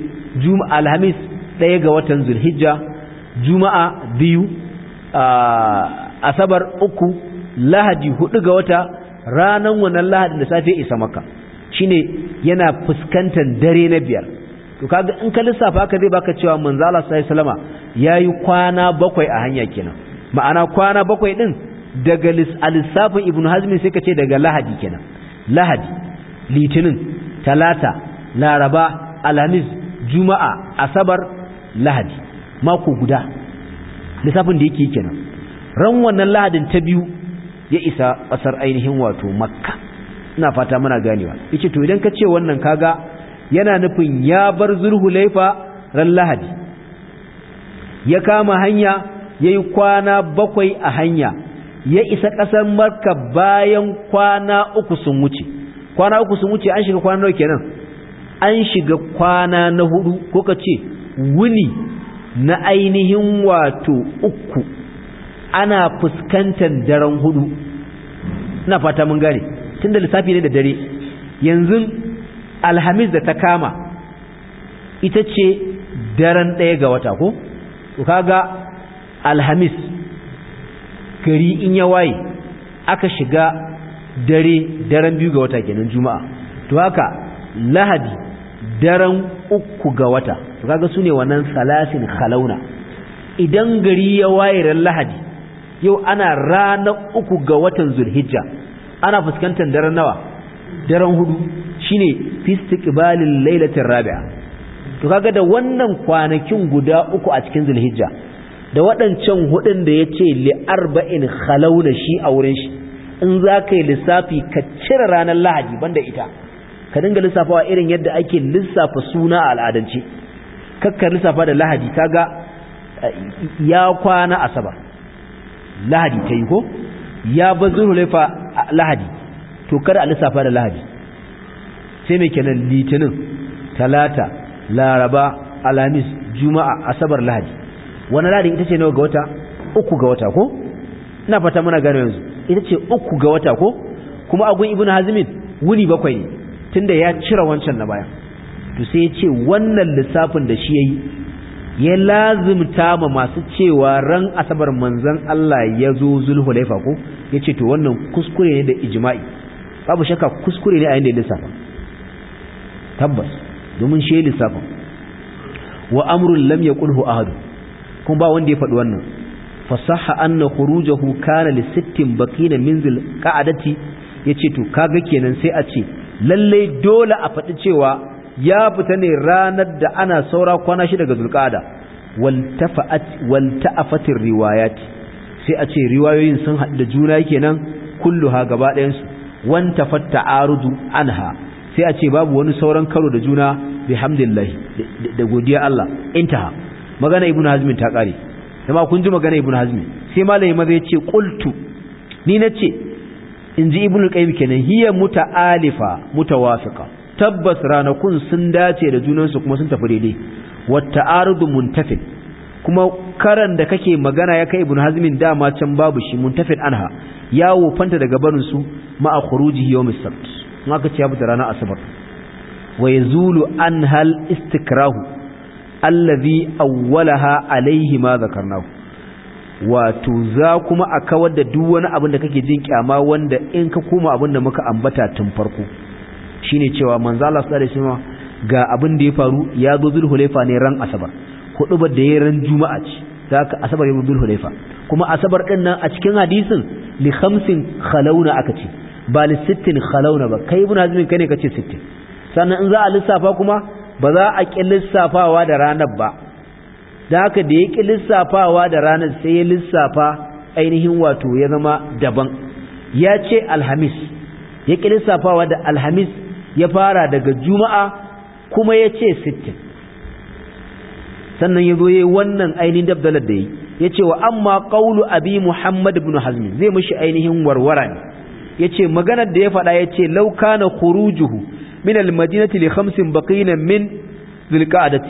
alhamis ɗaya ga watan zulhijja juma'a biyu asabar uku lahadi hudu ga wata ranan wannan lahadin da safe isa maka shine yana fuskantar dare na biyar to kaga in ka lissafa ka zai baka cewa manzo Allah sallallahu alaihi wasallama yayi kwana bakwai a hanya kenan ma'ana kwana bakwai din daga lissafin ibnu hazmi sai ka ce daga lahadi kenan lahadi litinin talata laraba alhamis juma'a asabar lahadi mako guda lissafin da yake kenan ran wannan lahadin ta biyu ya isa ƙasar ainihin wato makka ina fata muna ganewa yace to idan ka ce wannan kaga yana nufin ya bar zulhulaifa ran lahadi ya kama hanya yayi kwana bakwai a hanya ya isa ƙasar makka bayan kwana uku sun wuce kwana uku sun wuce an shiga kwana nawa kenan an shiga kwana na hudu ko ka ce wuni na ainihin wato uku ana fuskantar daren hudu ina fata mun gane tunda lissafi ne da dare yanzu alhamis da ta kama ita ce daren ɗaya ga wata ko to kaga alhamis gari in ya waye aka shiga dare daren biyu ga wata kenan juma'a to haka lahadi daren uku ga wata to kaga su ne wannan salasin khalauna idan gari ya waye ran lahadi yau ana ranar uku ga watan zulhijja ana fuskantar daren nawa daren hudu shine fi istiqbalil lailatir rabi'a to kaga da wannan kwanakin guda uku a cikin zulhijja da waɗancan hudun da yace li arba'in khalauna shi a wurin shi in za ka yi lissafi ka cire ranar lahadi banda ita ka dinga lissafawa irin yadda ake lissafa suna a al'adance kakka lissafa da lahadi kaga ya kwana asabar lahadi ta yi ko ya bazuru laifa lahadi to kada a lissafa da lahadi sai mai kenan litinin talata laraba alamis juma'a asabar lahadi wani lahadi ita ce nawa ga wata uku ga wata ko ina fata muna gane yanzu ita ce uku ga wata ko kuma agun ibn hazmin wuni bakwai ne tunda ya cire wancan na baya to sai ya ce wannan lissafin da shi yayi ya lazimta ma masu cewa ran asabar manzon Allah ya zo zulhulaifa ko ya ce to wannan kuskure ne da ijma'i babu shakka kuskure ne a yanda ya lissafa tabbas domin shi ya lissafa wa amrun lam yaqulhu ahad kuma ba wanda ya faɗi wannan fasaha anna khurujahu kana li sittin baqina min zil qa'adati yace to kaga kenan sai a ce lalle dole a faɗi cewa ya fita ne ranar da ana saura kwana shi daga zulqa'ada wal tafa'at wal ta'afatir riwayat sai a ce riwayoyin sun haɗu da juna kenan kulluha gaba ɗayan su wan tafatta arudu anha sai a ce babu wani sauran karo da juna bihamdillah da godiya Allah intaha magana ibnu hazmin ta kare kuma kun ji magana ibnu hazmi sai malami maza yace qultu ni nace inji ibnu qayyim kenan hiya muta'alifa mutawafiqa tabbas ranakun sun dace da junan su kuma sun tafi daidai wata'arudu muntafil kuma karan da kake magana ya kai ibnu hazmin dama can babu shi muntafil anha ya wofanta daga barin su ma'a khurujihi yawm as-sabt maka ce ya fita ranar asabar wa yazulu anhal istikrahu allazi awwalaha alaihi ma zakarnahu wato za kuma a kawar da duk wani abin da kake jin kyama wanda in ka koma abin da muka ambata tun farko shine cewa manzo Allah sallallahu alaihi wasallam ga abin da ya faru ya zo zulhulaifa ne ran asabar hudubar da ya ran juma'a ce zaka asabar ya zo zulhulaifa kuma asabar din nan a cikin hadisin li khamsin khalawna aka ce ba li sittin khalawna ba kai ibn hazmin kai ne kace sittin sannan in za a lissafa kuma ba za a ƙi lissafawa da ranar ba da haka da ya ƙi lissafawa da ranar sai ya lissafa ainihin wato ya zama daban ya ce alhamis ya ƙi lissafawa da alhamis ya fara daga juma'a kuma ya ce sittin sannan ya zo ya yi wannan ainihin dabdalar da ya ya ce wa amma ƙaulu abi muhammad ibn hazmi zai mashi ainihin warwara ne ya ce maganar da ya faɗa ya ce lauka na khurujuhu من المدينة لخمس بقين من ذي القعدة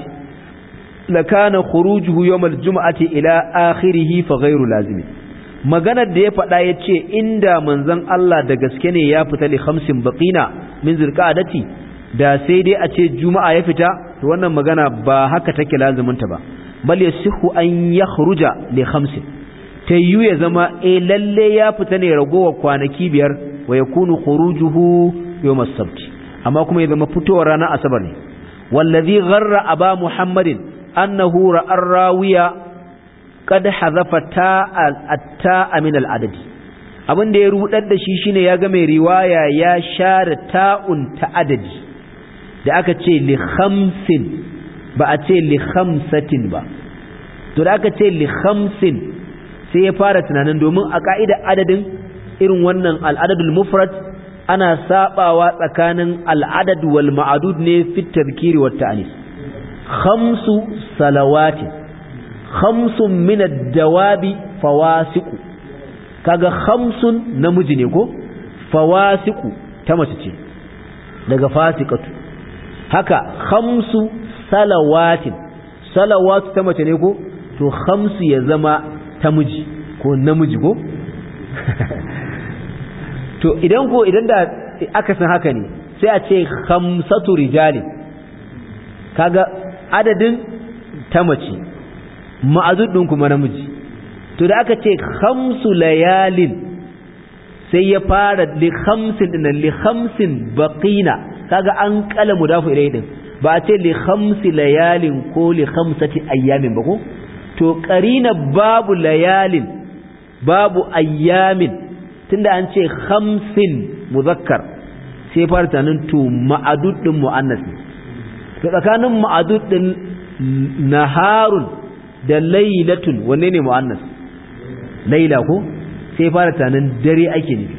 لكان خروجه يوم الجمعة إلى آخره فغير لازم maganar da ya faɗa ya ce inda manzon Allah da gaske ne ya fita li khamsin baqina min zulqa'adati da sai dai a ce juma'a ya fita to wannan magana ba haka take lazumin ta ba bal yasihu an yakhruja li khamsin ta yiwu ya zama e lalle ya fita ne ragowar kwanaki biyar wa ya kunu khurujuhu yawm as-sabt amma kuma ya zama fitowar ranar asabar ne wallazi gharra aba muhammadin annahu ra'a rawiya qad hadhafa ta'a min al-adadi abin da ya rudar da shi shine ya ga mai riwaya ya share ta'un ta adadi da aka ce li khamsin ba a ce li khamsatin ba to da aka ce li khamsin sai ya fara tunanin domin a ka'ida adadin irin wannan al'adadul mufrad ana sabawa tsakanin al'adad wal ma'adud ne fi tadhkiri wat ta'anis khamsu salawati khamsun min ad-dawabi fawasiqu kaga khamsun namiji ne ko fawasiqu ta mace ce daga fasiqatu haka khamsu salawatin salawatu ta mace ne ko to khamsu ya zama ta miji ko namiji ko to idan ko idan da aka san haka ne sai a ce khamsatu rijali kaga adadin ta mace ma'azudin kuma namiji to da aka ce khamsu layalin sai ya fara li khamsin din li khamsin baqina kaga an kala mudafu ilai din ba a ce li khamsi layalin ko li khamsati ayyamin ba ko to qarina babu layalin babu ayyamin tunda an ce khamsin muzakkar sai fara tunanin to ma'adud din muannas to tsakanin ma'adud din naharun da lailatun wanne ne muannas laila ko sai fara tunanin dare ake nufi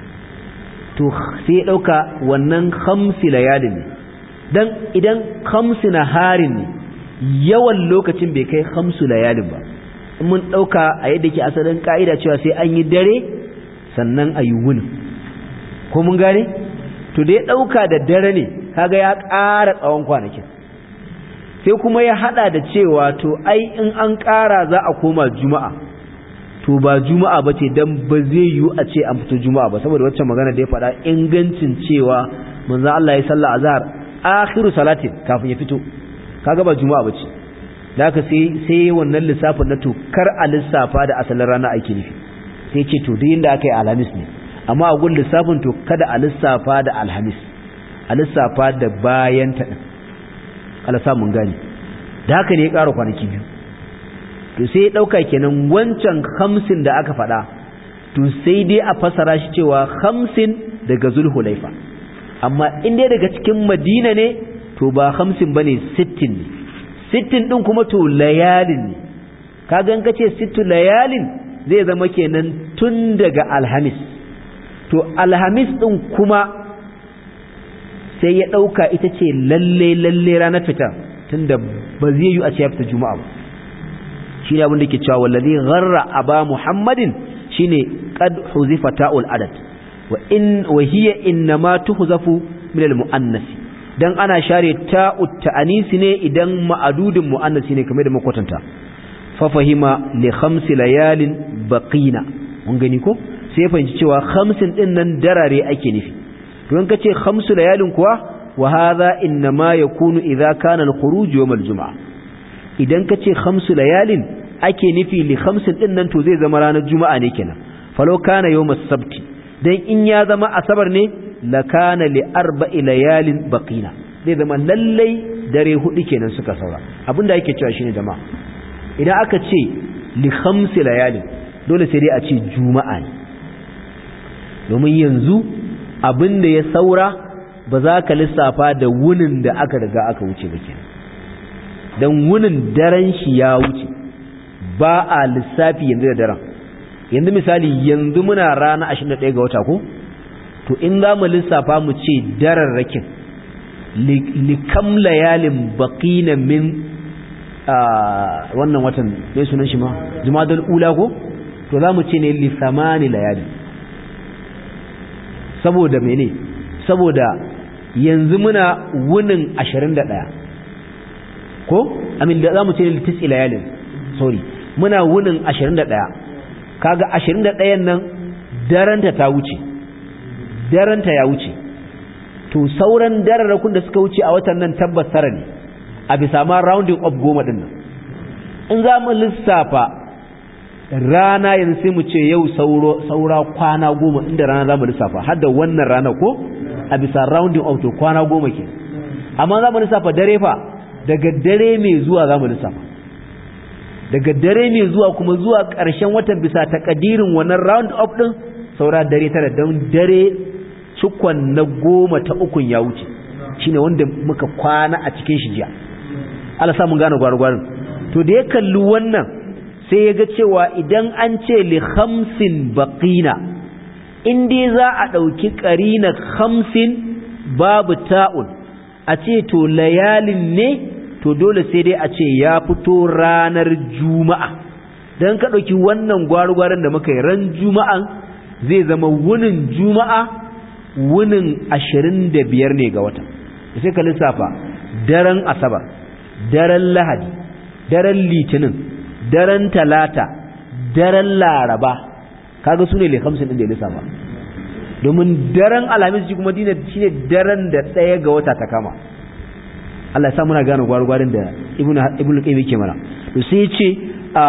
to sai dauka wannan khamsi layalin ne dan idan khamsi naharin ne yawan lokacin bai kai khamsu layalin ba mun dauka a yadda ke asalin ka'ida cewa sai an yi dare sannan a yi wuni ko mun gane to da ya ɗauka da dare ne kaga ya ƙara tsawon kwanakin sai kuma ya haɗa da cewa to ai in an ƙara za a koma juma'a to ba juma'a ba ce don ba zai yiwu a ce an fito juma'a ba saboda waccan magana da ya faɗa ingancin cewa manzo Allah ya salla azhar akhiru salatin kafin ya fito kaga ba juma'a ba ce da haka sai sai wannan lissafin na to kar a lissafa da asalin rana ake nufi sai ce to duk inda aka yi alhamis ne amma a gun lissafin to kada a lissafa da alhamis a lissafa da bayan ta din Allah mun gane da haka ne ya ƙara kwanaki biyu to sai ya ɗauka kenan wancan hamsin da aka faɗa to sai dai a fasara shi cewa hamsin daga zulhulaifa amma in dai daga cikin madina ne to ba hamsin ba ne sittin ne sittin ɗin kuma to layalin ne kaga in ka ce sittu layalin zai zama kenan tun daga alhamis to alhamis ɗin kuma sai ya ɗauka ita ce lalle lalle ranar fita tun da ba zai yi a ce ya fita juma'a ba shi ne abin da ke cewa wallazi gharra aba muhammadin shine qad huzifa ta'ul adad wa in wa hiya innama tuhzafu min al muannasi dan ana share ta'ut ta'anisi ne idan ma'adudin muannasi ne kamar da makwatanta fa fahima li khamsi layalin baqina mun gani ko sai fahimci cewa khamsin din nan darare ake nufi to in kace khamsu layalin kuwa wa hadha inma yakunu idza kana al-khuruj yawm al-jum'a idan kace khamsu layalin ake nufi li khamsin din nan to zai zama ranar juma'a ne kenan falo kana yawm as-sabt dan in ya zama asabar ne la kana li arba'i layalin baqina zai zama lallai dare hudu kenan suka saura abinda yake cewa shine jama'a idan aka ce li khamsi layalin dole sai dai a ce juma'a ne domin yanzu abin da ya saura ba za ka lissafa da wunin da aka riga aka wuce ba kenan don wunin daren shi ya wuce ba a lissafi yanzu da daren yanzu misali yanzu muna rana 21 ga wata ko to in za mu lissafa mu ce dararrakin likam layalin baƙina min wannan watan mai sunan shi ma jumadal ula ko to za mu ce ne lissamani layalin saboda mene saboda yanzu muna wunin 21 ko amin da zamu ce litis ilayalin sorry muna wunin 21 kaga 21 nan daranta ta wuce daranta ya wuce to sauran dararrakun da suka wuce a watan nan tabbas tara ne a bisa ma rounding up goma din nan in za mu lissafa rana yanzu sai mu ce yau saura kwana goma inda rana za mu lissafa har da wannan rana ko a bisa rounding of to kwana goma ke amma za mu lissafa dare fa daga dare mai zuwa za mu lissafa daga dare mai zuwa kuma zuwa ƙarshen watan bisa takadirin wannan round up ɗin saura dare tara don dare cikon na goma ta ukun ya wuce shine wanda muka kwana a cikin shi jiya Allah sa mun gane gwargwarin to da ya kalli wannan sai ya ga cewa idan an ce li khamsin baqina in dai za a ɗauki ƙarina khamsin babu ta'un a ce to layalin ne to dole sai dai a ce ya fito ranar juma'a don ka ɗauki wannan gwargwaron da muka yi ran juma'an zai zama wunin juma'a wunin ashirin da biyar ne ga wata sai ka lissafa daren asabar daren lahadi daren litinin daren talata daren laraba kaga su ne lekamsin ɗin da ya lissafa domin daren alhamis shi kuma dina shi ne daren da ɗaya ga wata ta kama Allah ya sa muna gane gwargwarin da ibnu qayyim yake mana to sai ya ce a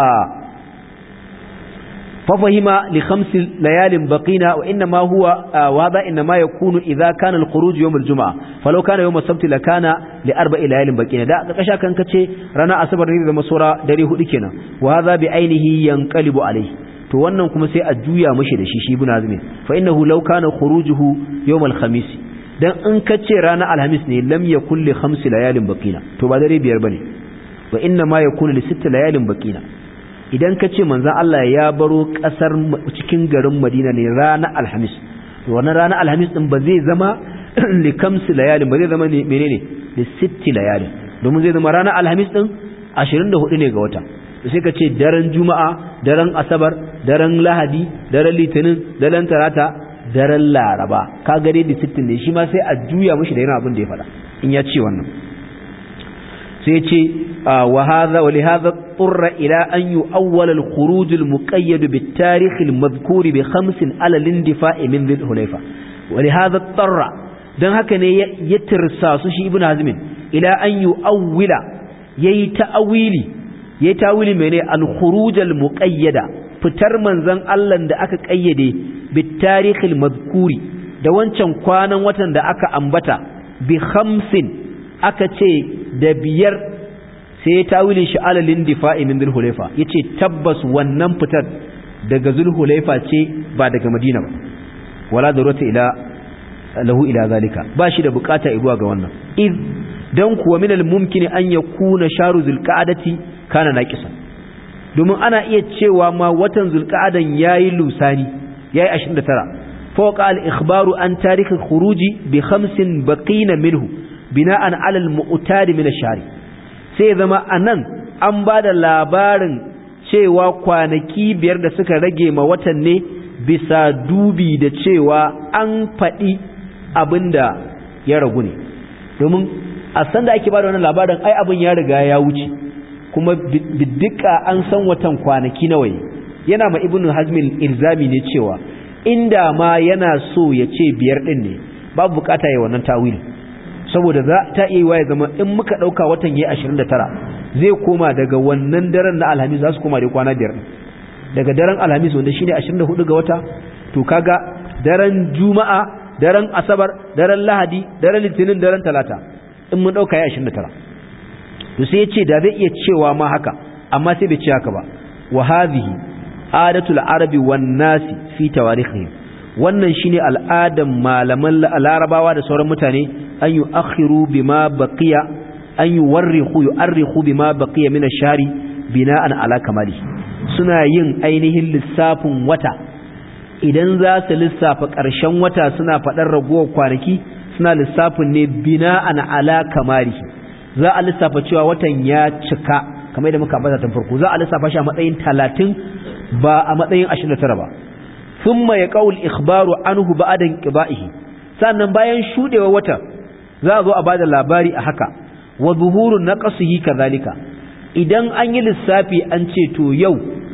ففهم لخمس ليال بقينا وإنما هو وهذا إنما يكون إذا كان الخروج يوم الجمعة فلو كان يوم السبت لكان لأربع ليال بقينا دا كشا كان كتشي رانا أصبر نيد مسورة دري هدكنا وهذا بعينه ينقلب عليه to wannan kuma sai a juya mashi da shi shi ibn azmi fa innahu law kana khurujuhu yawm al-khamis dan in kace ranar alhamis ne lam yakul li khams layalin baqina to ba dare biyar bane wa inna ma yakunu li sitt layalin baqina idan ka ce manzan Allah ya baro ƙasar cikin garin Madina ne ranar Alhamis wannan ranar Alhamis din ba zai zama likamsi layalin ba zai zama menene da sitti layalin domin zai zama ranar Alhamis din 24 ne ga wata sai ka ce daren Juma'a daren Asabar daren Lahadi daren Litinin daren Talata daren Laraba ka ga dai da sittin ne shi ma sai a juya mishi da yana abin da ya faɗa in ya ce wannan sai ce وهذا ولهذا اضطر إلى أن يؤول الخروج المقيد بالتاريخ المذكور بخمس على الاندفاع من ذي الحليفة ولهذا اضطر دان هكا يترسى سشي ابن هزم إلى أن يؤول يتأويلي يتأويلي من الخروج المقيد fitar manzon Allah da aka kayyade bitarihil mazkuri da wancan kwanan watan da aka ambata bi khamsin aka ce da biyar sai ya tawilin shi alalin difa'i min zulhulaifa yace tabbas wannan fitar daga zulhulaifa ce ba daga madina ba wala darurata ila lahu ila zalika ba shi da bukata zuwa ga wannan id dan kuwa min almumkin an yakuna sharu zulqa'adati kana naqisan domin ana iya cewa ma watan zulqa'adan yayi lusani yayi 29 fawqa al-ikhbaru an tarikh khuruji bi khamsin baqina minhu bina'an ala al-mu'tad min ash-shari sai zama a nan an ba da labarin cewa kwanaki biyar da suka rage ma watan ne bisa dubi da cewa an faɗi abin da ya ragu ne domin a san da ake ba da wannan labarin ai abin ya riga ya wuce kuma biddika an san watan kwanaki nawa yana ma ibnu hazmin ilzami ne cewa inda ma yana so ya ce biyar ɗin ne babu bukata ya wannan tawilin saboda za ta iya ya zama in muka ɗauka watan ya ashirin da tara zai koma daga wannan daren na alhamis za su koma da kwana biyar daga daren alhamis wanda shine ashirin da hudu ga wata to kaga daren juma'a daren asabar daren lahadi daren litinin daren talata in mun ɗauka ya ashirin da tara to sai ya ce da zai iya cewa ma haka amma sai bai ce haka ba wa hadhihi adatul arabi wan nasi fi tawarikhi wannan shine al'adan malaman larabawa da sauran mutane an yi akhiru bima baqiya an yi warrihu yu'arrihu bima baqiya min ash-shari bina'an ala kamali suna yin ainihin lissafin wata idan za su lissafa ƙarshen wata suna faɗar ragowar kwanaki suna lissafin ne bina'an ala kamali za a lissafa cewa watan ya cika kamar yadda muka ambata tun farko za a lissafa shi a matsayin 30 ba a matsayin 29 ba thumma yaqul ikhbaru anhu ba'da inqiba'ihi sannan bayan shudewa wata za a zo a bada labari a haka wa zuhurun naqsihi kadhalika idan an yi lissafi an ce to yau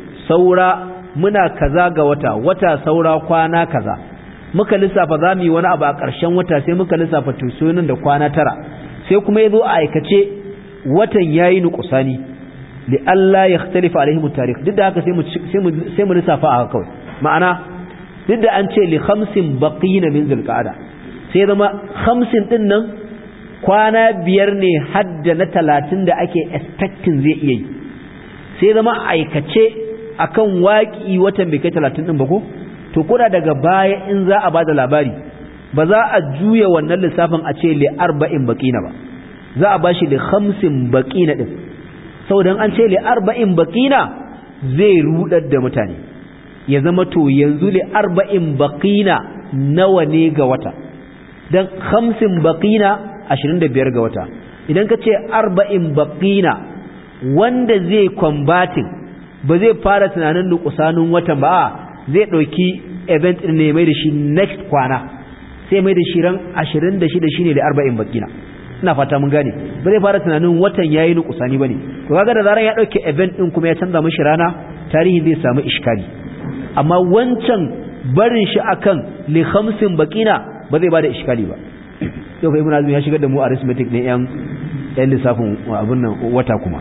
saura muna kaza ga wata wata saura kwana kaza muka lissafa za mu yi wani abu a ƙarshen wata sai muka lissafa to nan da kwana tara sai kuma ya zo a aikace watan yayi nukusani li alla yakhtalifa alaihim tarikh duk da haka sai mu sai mu sai mu lissafa a kawai ma'ana duk da an ce li khamsin baqina min zulqa'ada sai zama khamsin din nan kwana biyar ne hadda na talatin da ake expecting zai iya yi sai zama aikace akan waki watan bai kai talatin din ba ko to kuna daga baya in za a bada labari ba za a juya wannan lissafin a ce li arba'in baqina ba za a bashi li khamsin baqina din saboda an ce li arba'in baqina zai rudar da mutane ya zama to yanzu li arba'in baqina nawa ne ga wata dan khamsin baqina 25 ga wata idan ka ce arba'in baqina wanda zai combating ba zai fara tunanin nukusanin watan ba zai dauki event din ne mai da shi next kwana sai mai da shi ran 26 shine da arba'in baqina ina fata mun gane ba zai fara tunanin watan yayi nukusani bane to kaga da zaran ya dauke event din kuma ya canza mishi rana tarihi zai samu iskali amma wancan barin shi akan li khamsin baqina ba zai bada iskali ba yau fa ibn azmi ya shigar da mu arithmetic ne yan yan lissafin abun nan wata kuma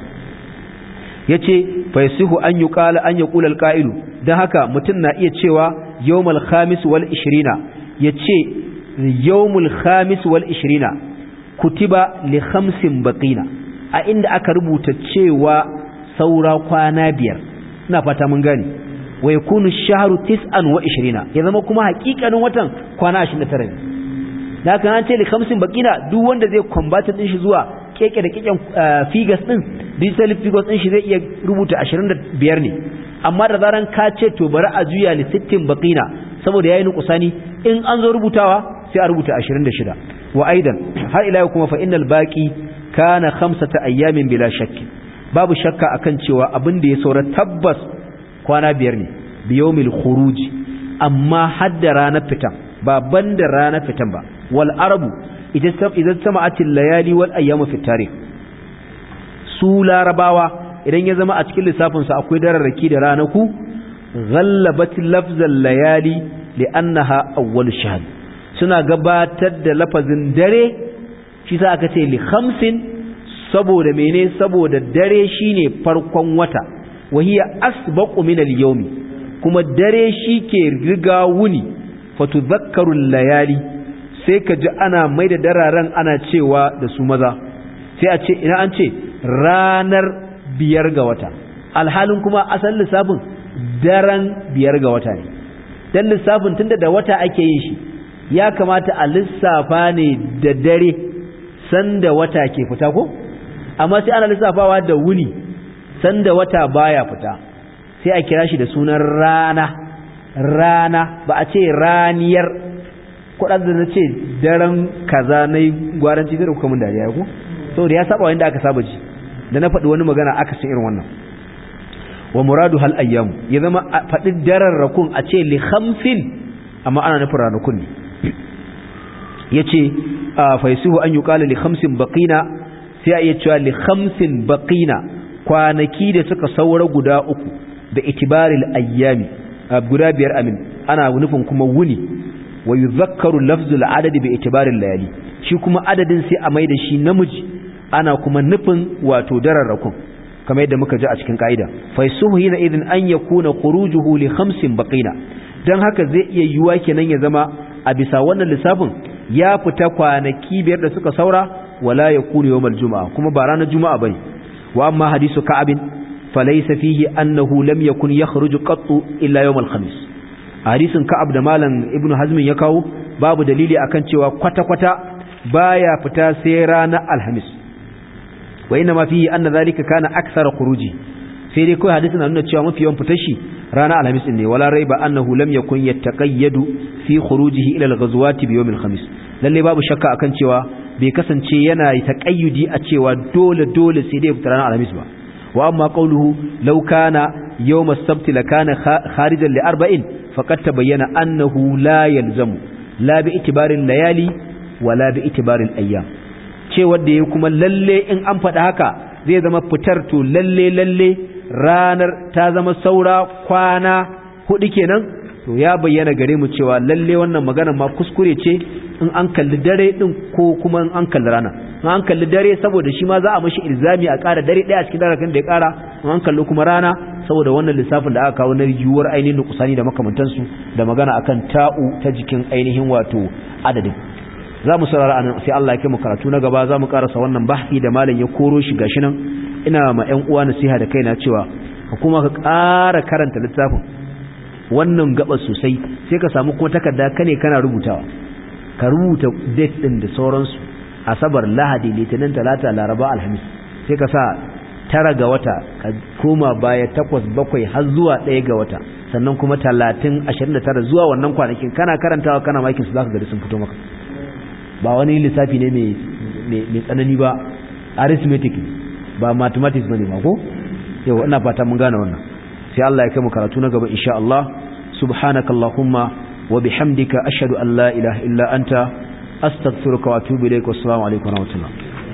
yace fa yasihu an yuqala an yaqula alqa'ilu dan haka mutun na iya cewa yawmal khamis wal 20 yace yawmul khamis wal 20 kutiba li khamsin baqina a inda aka rubuta cewa saura kwana biyar ina fata mun gane wa yakunu ash-shahru 29 ya zama kuma hakikanin watan kwana 29 ne da kan an ce li khamsin baqina duk wanda zai combat din shi zuwa keke da keken figures din digital figures din shi zai iya rubuta 25 ne amma da zaran ka ce to bari a juya li 60 baqina saboda yayi nukusani in an zo rubutawa sai a rubuta 26 wa aidan har ila kuma fa innal baqi kana khamsata ayyamin bila shakki babu shakka akan cewa abin da ya saura tabbas kwana biyar ne biyawmil khuruj amma hadda ranar fitan ba banda ranar fitan ba wal arabu idan sama'atil layali wal ayyamu fi tarikh su larabawa idan ya zama a cikin lissafin su akwai dararraki da ranaku ghallabat lafzal layali li'annaha awwal shahr suna gabatar da lafazin dare shi sa aka ce li khamsin saboda mene saboda dare shine farkon wata wahiya asbaqu min al-yawmi kuma dare shike riga wuni fatudhakkaru layali sai ka ji ana mai da dararen ana cewa da su maza sai a ce ina an ce ranar biyar ga wata alhalin kuma asalin lissafin daren biyar ga wata ne dan lissafin tunda da wata ake yin shi ya kamata a lissafa ne da dare sanda wata ke fita ko amma sai ana lissafawa da wuni sanda wata baya fita sai a kira shi da sunan rana rana ba a ce raniyar kudin da na ce daren kaza na yi gwaranci zai kuka mun dariya ko saboda ya saba wanda aka saba ji da na faɗi wani magana aka san irin wannan wa muradu hal ayyam ya zama faɗi daren rakun a ce li khamsin amma ana nufin ranakun ne yace fa yasuhu an yuqala li khamsin baqina sai a iya cewa li khamsin baqina kwanaki da suka saura guda uku da itibaril ayyami guda biyar amin ana nufin kuma wuni wa yuzakkaru lafzul adadi bi itibaril layali shi kuma adadin sai a mai da shi namiji ana kuma nufin wato dararrakun kamar yadda muka ji a cikin kaida fa yasuhu hina idin an yakuna khurujuhu li khamsin baqina dan haka zai iya yiwa kenan ya zama a bisa wannan lissafin ya fita kwanaki biyar da suka saura wala yakunu yawmal juma'a kuma ba ranar juma'a bane wa amma hadisu ka'abin falaysa fihi annahu lam yakun yakhruju qattu illa yawmal khamis hadisin ka'ab da malam ibnu hazm ya kawo babu dalili akan cewa kwata kwata baya fita sai ranar alhamis wa inna ma fihi anna zalika kana akthara khuruji sai dai kawai hadisin na nuna cewa mafi yawan fitar shi ranar alhamis ne wala raiba annahu lam yakun yattaqayyadu fi khurujihi ila al-ghazwati bi yawm al-khamis lalle babu shakka akan cewa bai kasance yana taqayyudi a cewa dole dole sai dai fita ranar alhamis ba wa amma qawluhu law kana yawm as-sabt lakana kharijan li arba'in faqad tabayyana annahu la yalzamu la bi itibarin layali wala bi itibarin ayyam ce wanda ya kuma lalle in an faɗa haka zai zama fitar to lalle lalle ranar ta zama saura kwana hudu kenan to ya bayyana gare mu cewa lalle wannan magana ma kuskure ce in an kalli dare din ko kuma in an kalli rana in an kalli dare saboda shi ma za a mashi ilzami a ƙara dare ɗaya a cikin darakan da ya ƙara in an kalli kuma rana saboda wannan lissafin da aka kawo na yiwuwar ainihin nukusani da makamantansu da magana akan ta'u ta jikin ainihin wato adadin za mu saurara anan sai Allah ya kai mu karatu na gaba za mu karasa wannan bahsi da malam ya koro shi gashi nan ina ma ƴan uwa nasiha da kaina cewa ka kuma ka ƙara karanta littafin wannan gaba sosai sai ka samu kuma takarda ka ne kana rubutawa ka rubuta date din da sauransu asabar lahadi litinin talata laraba alhamis sai ka sa tara ga wata ka koma baya takwas bakwai har zuwa ɗaya ga wata sannan kuma talatin ashirin da tara zuwa wannan kwanakin kana karantawa kana makin su za ka gari sun fito maka ba wani lissafi ne mai tsanani ba arithmetic ba mathematics ba ne ba ko yau ina fata mun gane wannan sai Allah ya kai mu karatu na gaba insha Allah subhanakallahumma wa bihamdika ashhadu an la ilaha illa anta astaghfiruka wa atubu ilaik wassalamu alaikum wa rahmatullah